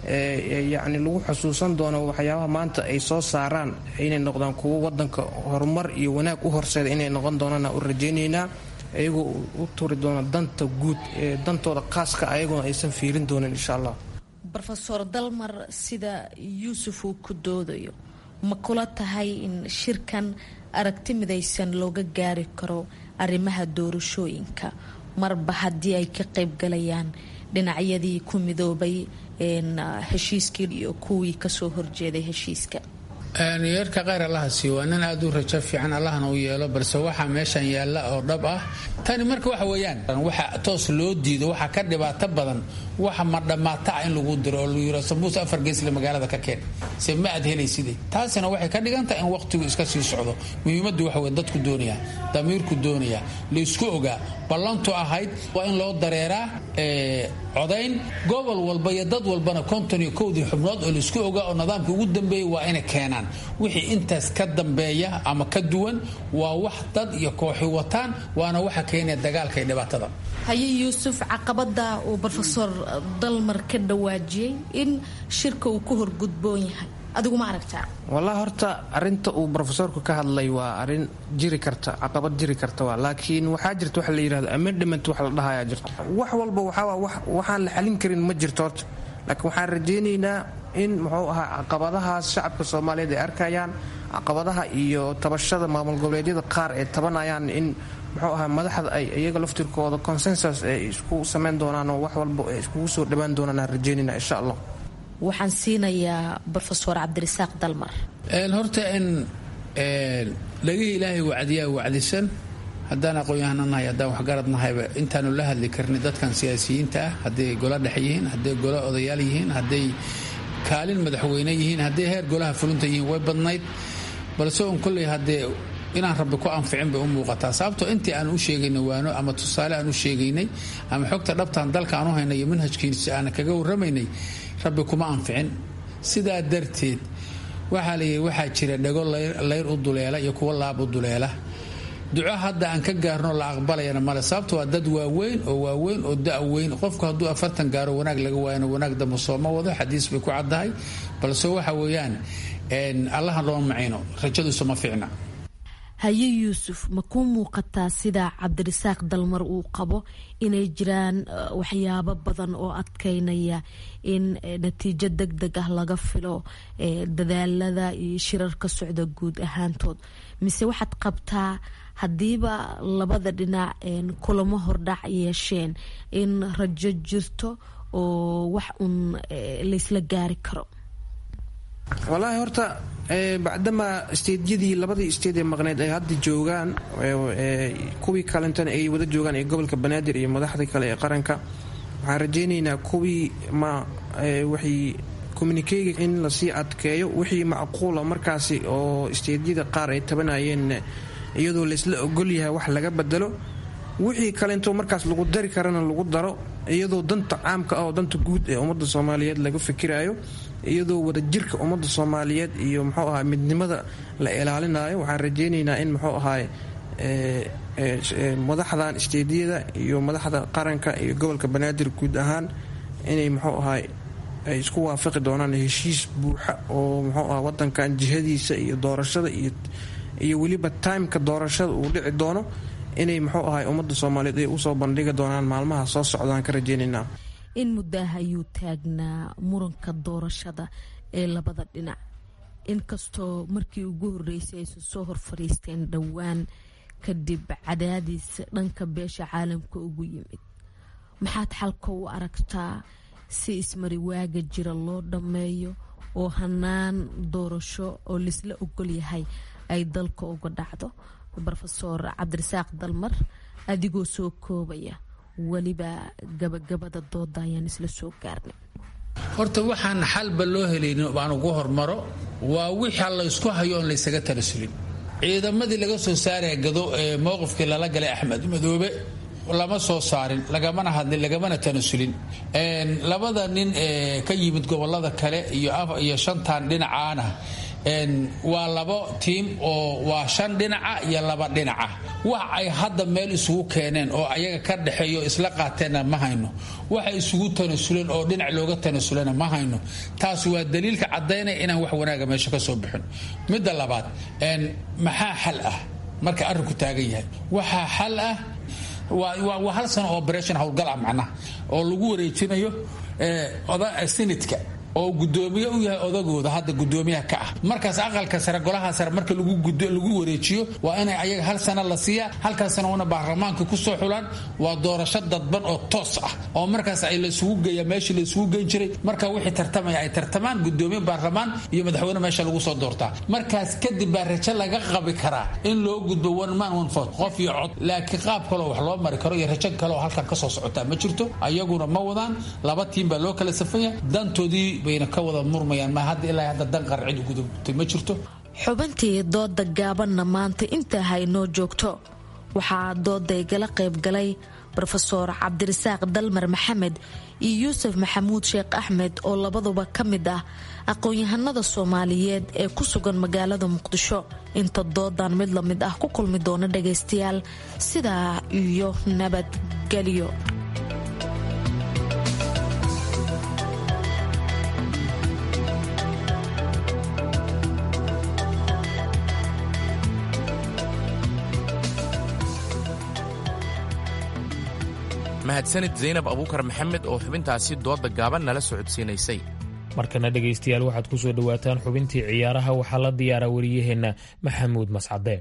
Speaker 16: yacni lagu xusuusan doono waxyaabaha maanta ay soo saaraan inay noqdaan kuwo wadanka horumar iyo wanaag u horseeda inay noqon doonaan u rajaynaynaa ayagoo u turi doona danta guud ee dantooda khaaska ayagoona aysan fiirin doonin insha allah
Speaker 18: rofesor dalmar sida yuusuf uu ku doodayo ma kula tahay in shirkan aragti midaysan looga gaari karo arrimaha doorashooyinka marba haddii ay ka qaybgalayaan dhinacyadii ku midoobay heshiiskii iyo kuwii kasoo horjeeday heshiiska
Speaker 17: yeerka kheyr allaha siiyo waa nin aad u rajo fiican allahna u yeelo balse waxaa meeshan yaalla oo dhab ah tani marka waxa weeyaan waxa toos loo diido waxaa ka dhibaato badan waxa ma dhammaata ah in lagu diro oo lagu yiro sambuus afar geesle magaalada ka keen se ma aad helayside taasina waxay ka dhigantahay in waqtigu iska sii socdo muhiimaddu waxa weye dadku doonaya damiirku doonaya laysku ogaa ballantu ahayd waa in loo dareeraa codayn gobol walba iyo dad walbana konton iyo kowdii xubnood oo laysku ogaa oo nidaamka ugu dambeeyay waa inay keenaan wixii intaas ka dambeeya ama ka duwan waa wax dad iyo kooxi wataan waana waxa keenaya dagaalka iyo dhibaatada
Speaker 18: haye yuusuf caqabada uu rofesor dalmar ka dhawaajiyey in shirka uu ku horgudboon yahay adigu ma aragtaa
Speaker 16: wallahi horta arinta uu rofesorku ka hadlay waa arin jiri karta caqabad jiri karta waa laakiin waxaa jirta waxa la yidhahdo amendament wax la dhahayaa jirta wax walba waxaa waxaan la xalin karin ma jirto horta laakiin waxaan rajaynaynaa in muxuu ahaa caqabadahaas shacabka soomaaliyeed ay arkayaan caqabadaha iyo tabashada maamul goboleedyada qaar ee tabanayaan in muxuu ahaa madaxda ay iyaga laftirkooda consensus ay isku samayn doonaan oo wax walba ay iskugu soo dhawaan doonaan aan rajaynayna insha allah
Speaker 18: waxaan siinayaa rofesor cabdirasaaq dalmar
Speaker 17: horta in lagihii ilaahay wacdiyaa wacdisan haddaan aqoon-yahana nahay haddaan waxgarad nahayba intaanu la hadli karni dadkan siyaasiyiinta ah hadday golo dhex yihiin hadday golo odayaal yihiin hadday kaalin madaxweyne yihiin hadday heer golaha fulinta yihiin way badnayd balse un kolley haddee inaan rabbi ku anficin bay u muuqataa sababtoo intii aan u sheegaynay waano ama tusaale aan u sheegaynay ama xogta dhabtaan dalka aan u haynay iyo manhajkiisa aan kaga warramaynay rabbi kuma anficin sidaa darteed waxaa layidhi waxaa jira dhego layr u duleela iyo kuwo laab u duleela duco hadda aan ka gaarno la aqbalayana male sababto waa dad waaweyn oo waaweyn oo da-weyn qofku hadduu afartan gaaro wanaag laga waayana wanaag dambe sooma wado xadiis bay ku caddahay balse waxa weeyaan allaha looma macayno rajadiisu ma fiicna
Speaker 15: haye yuusuf ma kuu muuqataa sida cabdirasaaq dalmar uu qabo inay jiraan waxyaabo badan oo adkeynaya in natiijo deg deg ah laga filo dadaalada iyo shirar ka socda guud ahaantood mise waxaad qabtaa haddiiba labada dhinac kulamo hordhac yeesheen in rajo jirto oo wax uun laysla gaari karo
Speaker 16: wallaahi horta bacdamaa isteedyadii labadii isteed ee maqneyd ay hadda joogaan kuwii kalentana ay wada joogaan ee gobolka banaadir iyo madaxda kale ee qaranka waxaan rajaynaynaa kuwii ma waxay communikeyga in lasii adkeeyo wixii macquula markaasi oo isteedyada qaar ay tabanayeen iyadoo laysla ogolyahay wax laga bedelo wixii kalento markaas lagu dari karana lagu daro iyadoo danta caamka ah oo danta guud ee ummadda soomaaliyeed laga fikirayo iyadoo wadajirka ummadda soomaaliyeed iyo muxuu ahaa midnimada la ilaalinayo waxaan rajaynaynaa in muxuu ahaay madaxdan isteediyada iyo madaxda qaranka iyo gobolka banaadir guud ahaan inay muxuu ahaay ay isku waafaqi doonaan heshiis buuxa oo muxuu ah wadankan jihadiisa iyo doorashada iyo weliba timeka doorashada uu dhici doono inay muxuu ahay ummadda soomaaliyeed ay usoo bandhigi doonaan maalmaha soo socdaan ka rajeynaynaa
Speaker 15: in muddaha ayuu taagnaa muranka doorashada ee labada dhinac inkastoo markii ugu horeysay aysan soo hor fadhiisteen dhowaan kadib cadaadiis dhanka beesha caalamka ugu yimid maxaad xalka u aragtaa si ismariwaaga jira loo dhammeeyo oo hanaan doorasho oo laisla ogol yahay ay dalka uga dhacdo rofeor cabdirasaaq dalmar adigoo soo koobaya weliba gabagabada dooda ayaan isla soo gaarnay
Speaker 17: horta waxaan xalba loo helaynin baan ugu hormaro waa wixii laysku hayo oon laysaga talasulin ciidamadii laga soo saaraya gado ee mowqifkii lala galay axmed madoobe lama soo saarin lagamana hadlin lagamana tanasulin labada nin ee ka yimid gobolada kale iyo shantan dhinacaana waa labo tiim oo waa shan dhinaca iyo laba dhinaca wax ay hadda meel isugu keeneen oo ayaga ka dhexeeyo isla qaateenna ma hayno waxay isugu tanasuleen oo dhinac looga tanasulana ma hayno taas waa daliilka caddaynaya inaan wax wanaaga meesha ka soo bixin midda labaad maxaa xal ah marka arrinku taagan yahay waxaa xal ah waa hal sano operation howlgal ah macnaha oo lagu wareejinayo senadka oo gudoomiye u yahay odagooda hadda gudoomiyaha ka ah markaas aqalka sare golaha sare marka lagu wareejiyo waa inay ayaga hal sana la siiya halkan sana una baarlamaanka kusoo xulaan waa doorasho dadban oo toos ah oo markaas ay laisugu geeya meeshii laisugu geyn jiray marka wixii tartamaya ay tartamaan gudoomiye baarlamaan iyo madaxweyne meesha lagu soo doortaa markaas kadib baa rajo laga qabi karaa in loo gudbo one man one vote qof iyo cod laakiin qaab kaloo wax loo mari karo iyo rajo kaleoo halkan kasoo socotaa ma jirto ayaguna ma wadaan laba tiim baa loo kala safanya dantoodii bayna ka wada murmayaan ma hadda ilaa hadda dan qarcid ugudubtay ma jirto
Speaker 15: xubintii dooda gaabanna maanta intaa haynoo joogto waxaa doodaygala qaybgalay rofeor cabdirasaaq dalmar maxamed iyo yuusuf maxamuud sheekh axmed oo labaduba ka mid ah aqoon-yahanada soomaaliyeed ee ku sugan magaalada muqdisho inta doodan mid la mid ah ku kulmi doona dhagaystayaal sidaa iyo nabadgelyo
Speaker 1: mahadsanid zaynab abuukar maxamed oo xubintaasi dooda gaaban nala socodsiinaysay
Speaker 2: markana dhegaystayaal waxaad ku soo dhowaataan xubintii ciyaaraha waxaa la diyaaraa wariyaheenna maxamuud mascade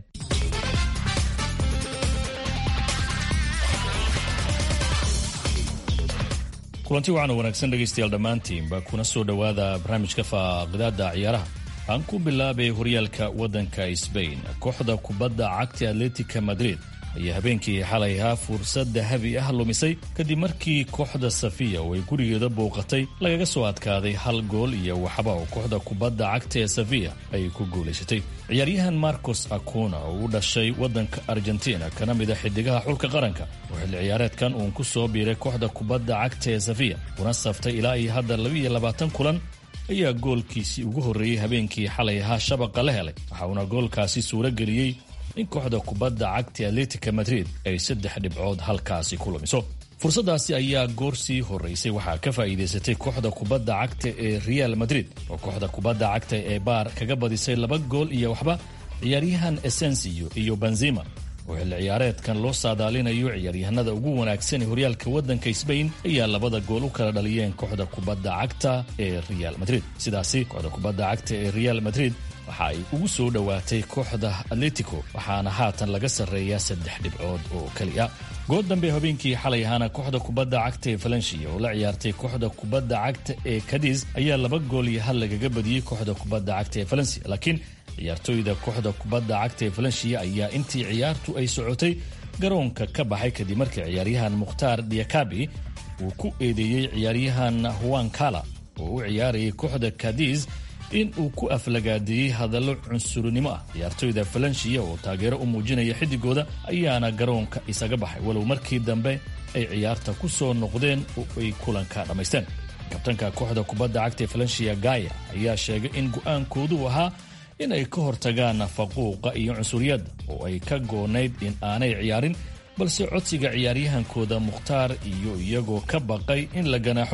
Speaker 19: kulanti waxaana wanaagsan dhegaystayaal dhammaantiinba kuna soo dhowaada barnaamijka faaqidaada ciyaaraha aan ku bilaabay horyaalka waddanka sbain kooxda kubadda cagta atletica madrid ayaa habeenkii xalay ahaa fursad dahabi ah lumisay kadib markii kooxda safiya oo ay gurigeeda bouqatay lagaga soo adkaaday hal gool iyo waxba oo kooxda kubadda cagta ee safiya ay ku guulaysatay ciyaaryahan marcos acuna oo u dhashay waddanka argentina kana mid a xidigaha xulka qaranka oo xilli ciyaareedkan uun ku soo biiray kooxda kubadda cagta ee safiya una saftay ilaa iyo hadda labiiyo labaatan kulan ayaa goolkiisii ugu horreeyey habeenkii xalay ahaa shabaqa la helay waxa uuna goolkaasi suuro geliyey in kooxda kubadda cagta atletica madrid ay saddex dhibcood halkaasi ku lumiso fursaddaasi ayaa goor sii horraysay waxaa ka faa'iidaysatay kooxda kubadda cagta ee real madrid oo kooxda kubadda cagta ee baar kaga badisay laba gool iyo waxba ciyaaryahan esensio iyo benzima oo xilli ciyaareedkan loo saadaalinayo ciyaaryahanada ugu wanaagsan ee horyaalka waddanka sbain ayaa labada gool u kala dhaliyeen kooxda kubadda cagta ee real madrid sidaasi kooxda kubadda cagta ee real madrid waxa ay ugu soo dhowaatay kooxda atletico waxaana haatan laga sarreeyaa saddex dhibcood oo keliya good dambe habeenkii xalay ahaana kooxda kubadda cagta ee valencia oo la ciyaartay kooxda kubadda cagta ee kadis ayaa laba gool iyo hal lagaga badiyey kooxda kubadda cagta ee valencia laakiin ciyaartooyda kooxda kubadda cagta ee valencia ayaa intii ciyaartu ay socotay garoonka ka baxay kadib markii ciyaaryahan mukhtaar diakabi uu ku eedeeyey ciyaaryahan huan kala oo u ciyaarayay kooxda kadis in uu ku aflagaadeeyey hadallo cunsurinimo ah ciyaartooyda valencia oo taageero u muujinaya xidigooda ayaana garoonka isaga baxay walow markii dambe ay ciyaarta ku soo noqdeen oo ay kulanka dhammaysteen kabtanka kooxda kubadda cagta ee valencia gaya ayaa sheegay in go'aankoodu ahaa in ay ka hortagaan faquuqa iyo cunsuriyadda oo ay ka goonayd in aanay ciyaarin balse codsiga ciyaaryahankooda mukhtaar iyo iyagoo ka baqay in la ganaaxo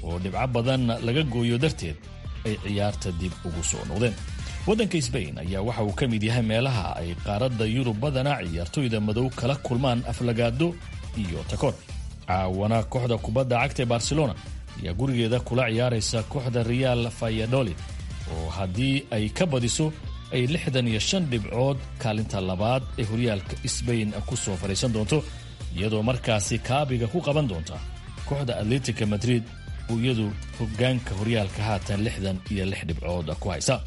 Speaker 19: oo dhibco badan laga gooyo darteed ay ciyaarta dib ugu soo noqdeen waddanka sbain ayaa waxa uu ka mid yahay meelaha ay qaaradda yurub badana ciyaartoyda madow kala kulmaan aflagaado iyo takoor caawana kooxda kubadda cagta ee barcelona ayaa gurigeeda kula ciyaaraysa kooxda real fayadolid oo haddii ay ka badiso ay lixdan iyo shan dhibcood kaalinta labaad ee horyaalka sbain ku soo fadhiisan doonto iyadoo markaasi kaabiga ku qaban doonta kooxda atletica madrid oo iyadu hogaanka horyaalka haatan lixdan iyo lix dhibcood ku haysa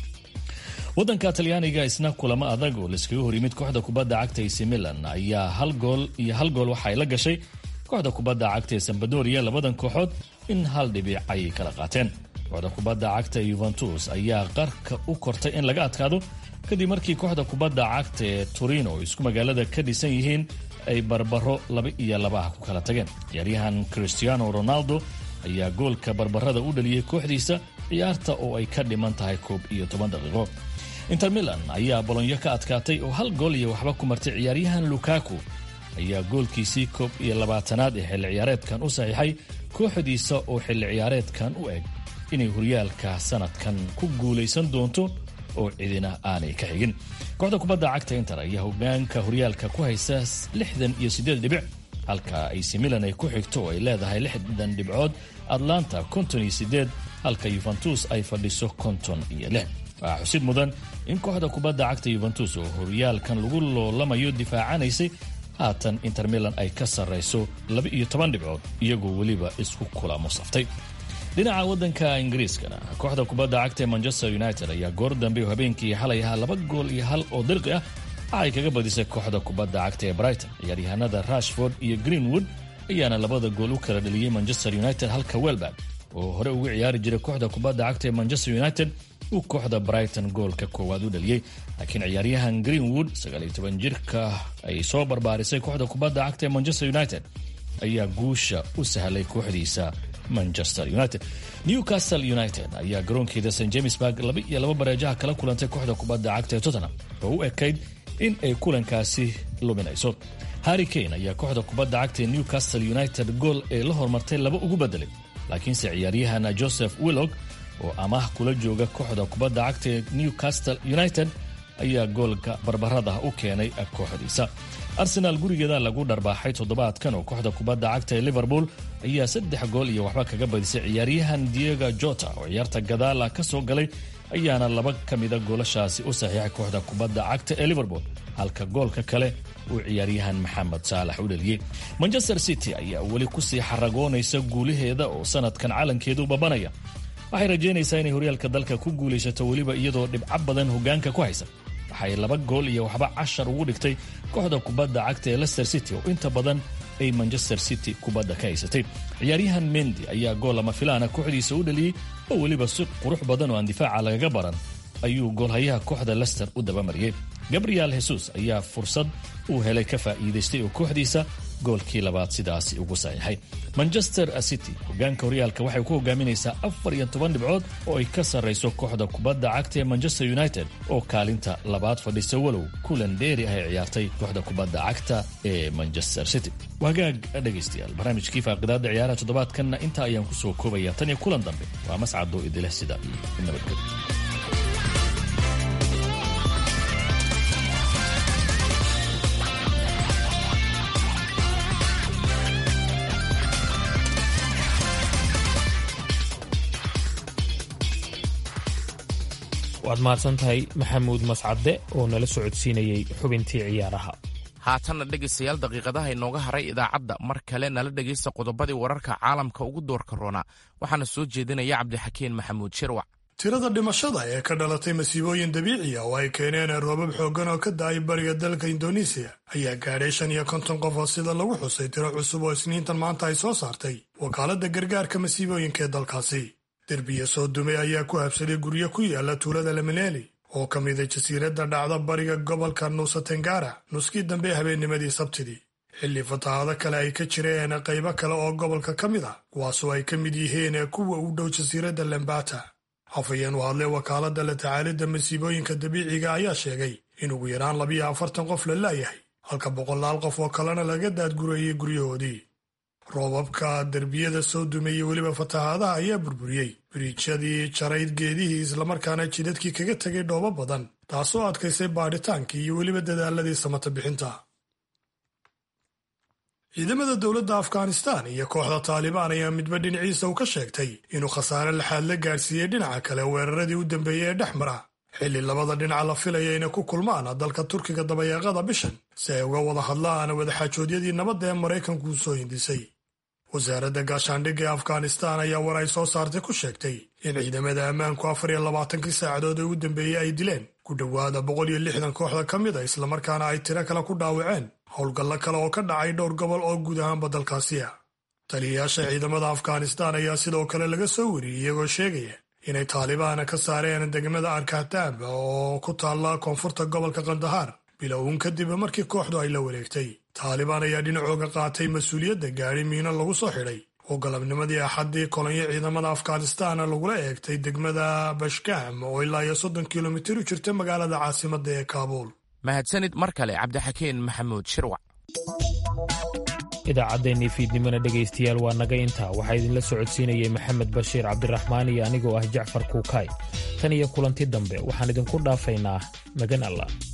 Speaker 19: waddanka talyaaniga isna kulamo adag oo laiskaga hor yimid kooxda kubadda cagta ac milan ayaa hal gool iyo hal gool waxa ay la gashay kooxda kubadda cagta ee sambadoria labadan kooxood in hal dhibic ayay kala qaateen kooxda kubadda cagta yuventus ayaa qarka u kortay in laga adkaado kadib markii kooxda kubadda cagta ee turino oo isku magaalada ka dhisan yihiin ay barbaro laba iyo laba ah ku kala tageen ciyaaryahan cristiano ronaldo ayaa goolka barbarada u dhaliyey kooxdiisa ciyaarta oo ay ka dhiman tahay koob iyo toban daqiiqo inter milan ayaa bolonyo ka adkaatay oo hal gool iyo waxba ku martay ciyaaryahan lukaku ayaa goolkiisii koob iyo labaatanaad ee xilli ciyaareedkan u saxiixay kooxdiisa oo xilli ciyaareedkan u eg inay horyaalka sanadkan ku guulaysan doonto oo cidina aanay ka xigin kooxda kubadda cagta inter ayaa hogaanka horyaalka ku haysa lixdan iyo siddeed dhibic halka ac milan ay ku xigto oo ay leedahay lixdan dhibcood atlanta konton iyo siddeed halka yuventus ay fadhiso konton iyo lix waxaa xusid mudan in kooxda kubadda cagta yuventus oo horyaalkan lagu loolamayo difaacanaysay haatan inter milan ay ka sarrayso laba iyo toban dhibcood iyagoo weliba isku kulamo saftay dhinaca waddanka ingiriiskana kooxda kubadda cagta ee manchester united ayaa goor dambe oo habeenkii xalay ahaa laba gool iyo hal oo dirqi ah waxay kaga badisay kooxda kubadda cagta ee brighton ciyaaryahanada rashford iyo greenwood ayaana labada gool u kala dhaliyey manchester united halka welbag oo hore ugu ciyaari jiray kooxda kubadda cagta ee manchester united uu kooxda brighton goolka koowaad u dhaliyey laakiin ciyaaryahan greenwood jirka ay soo barbaarisay kooxda kubadda cagta ee manchester united ayaa guusha u sahlay kooxdiisa manchester united newcastle united ayaa garoonkeeda st jamesburg laba iyo laba bareejaha kala kulantay kooxda kubadda cagta ee tottenham oo u ekayd in ay kulankaasi luminayso harry kane ayaa kooxda kubadda cagta ee newcastle united gool ee la hormartay laba ugu bedelay laakiinse ciyaaryahan joseph willog oo amaah kula jooga kooxda kubadda cagta ee newcastle united ayaa goolka barbarada u keenay kooxdiisa arsenaal gurigeeda lagu dharbaaxay toddobaadkan oo kooxda kubadda cagta ee liverpool ayaa saddex gool iyo waxba kaga badisay ciyaaryahan diego jota oo ciyaarta gadaala ka soo galay ayaana laba ka mida goolashaasi u saxiixay kooxda kubadda cagta ee liverpool halka goolka kale uu ciyaaryahan maxamed saalax u dhaliyey manchester city ayaa weli kusii xaragoonaysa guulaheeda oo sanadkan calankeedu babanaya waxay rajaynaysaa inay horyaalka dalka ku guulaysato weliba iyadoo dhibco badan hogaanka ku haysa waxay laba gool iyo waxba cashar ugu dhigtay kooxda kubadda cagta ee lester city oo inta badan ay manchester city kubadda ka haysatay ciyaaryahan mendi ayaa gool lama filaana kooxdiisa u dhaliyey oo weliba si qurux badan oo aan difaaca lagaga baran ayuu goolhayaha kooxda lester u dabamariyey gabriel hesus ayaa fursad uu helay ka faa'iidaystay oo kooxdiisa goolkii labaad sidaasi ugu saxiixay manchester city hogaanka horyaalka waxay ku hogaaminaysaa afar iyo toban dhibcood oo ay ka sarrayso kooxda kubadda cagta ee manchester united oo kaalinta labaad fadhisa walow kulan dheeri ah ay ciyaartay kooxda kubadda cagta ee manchester city wagaag dhegaystayaal barnaamijkii faaqidaada ciyaaraha toddobaadkanna intaa ayaan ku soo koobaya tan iyo kulan dambe waa mascadoo idileh sida iyo nabadgelyo
Speaker 2: waad mahadsan tahay maxamuud mascadde oo nala socodsiinayey xubintii ciyaaraha
Speaker 1: haatanna dhegaystayaal daqiiqadaha inooga haray idaacadda mar kale nala dhegaysta qodobadii wararka caalamka ugu doorka roona waxaana soo jeedinaya cabdixakiin maxamuud shirwac
Speaker 5: tirada dhimashada ee ka dhalatay masiibooyin dabiici ah oo ay keeneen roobab xooggan oo ka da-ay bariga dalka indonesiya ayaa gaadhay shan iyo konton qof oo sida lagu xusay tiro cusub oo isniintan maanta ay soo saartay wakaaladda gargaarka masiibooyinka ee dalkaasi derbiya soo dumay ayaa ku habsaday guryo ku yaala tuulada lamaneli oo ka mida jasiiradda dhacda bariga gobolka nuusa tengara nuskii dambe habeennimadii sabtidii xilli fatahaado kale ay ka jireen qaybo kale oo gobolka ka mid a kuwaasoo ay ka mid yihiin kuwa u dhow jasiiradda lambata afhayeen u hadlay wakaaladda la tacaalidda masiibooyinka dabiiciga ayaa sheegay in ugu yaraan labiyo afartan qof la laayahay halka boqolaal qof oo kalena laga daadgureeyey guryahoodii roobabka derbiyada soo dumeeyey weliba fatahaadaha ayaa burburiyey biriijyadii jarayd geedihii islamarkaana jidadkii kaga tegay dhoobo badan taasoo adkaysay baadhitaankii iyo weliba dadaaladii samata bixinta ciidamada dowladda afghanistan iyo kooxda taalibaan ayaa midba dhinaciisa u ka sheegtay inuu khasaare laxaad la gaadhsiiyey dhinaca kale weeraradii u dambeeyey ee dhex mara xilli labada dhinac la filaya inay ku kulmaan dalka turkiga dabayaaqada bishan si ay uga wada hadlaan wadaxaajoodyadii nabadda ee maraykanku u soo hindisay wasaaradda gaashaandhigga ee afghanistan ayaa war ay soo saartay ku sheegtay in ciidamada ammaanku afar iyo labaatankii saacadood ee u dambeeyey ay dileen ku dhowaada boqol iyo lixdan kooxda ka mid a islamarkaana ay tiro kale ku dhaawaceen howlgallo kale oo ka dhacay dhowr gobol oo guud ahaanba dalkaasi ah taliyayaasha ciidamada afghanistan ayaa sidoo kale laga soo wariyey iyagoo sheegaya inay taalibaana ka saareen degmada arkataab oo ku taalla koonfurta gobolka kandahaar bilowun kadib markii kooxdu ay la wareegtay taalibaan ayaa dhinacooga qaatay mas-uuliyadda gaadhi miino lagu soo xidhay oo galabnimadii axaddii kolonyo ciidamada afghanistan lagula eegtay degmada bashkaam oo ilaa iyo soddon kilomitir u jirta magaalada caasimadda ee kaabuul
Speaker 1: mahadsanid mar kale cabdixakiin maxamuud shirwac
Speaker 2: idaacaddeenii fiidnimona dhegaystayaal waa naga intaa waxaa idinla socodsiinayay maxamed bashiir cabdiraxmaan iyo anigoo ah jacfar kuukaay tan iyo kulanti dambe waxaan idinku dhaafaynaa magan allah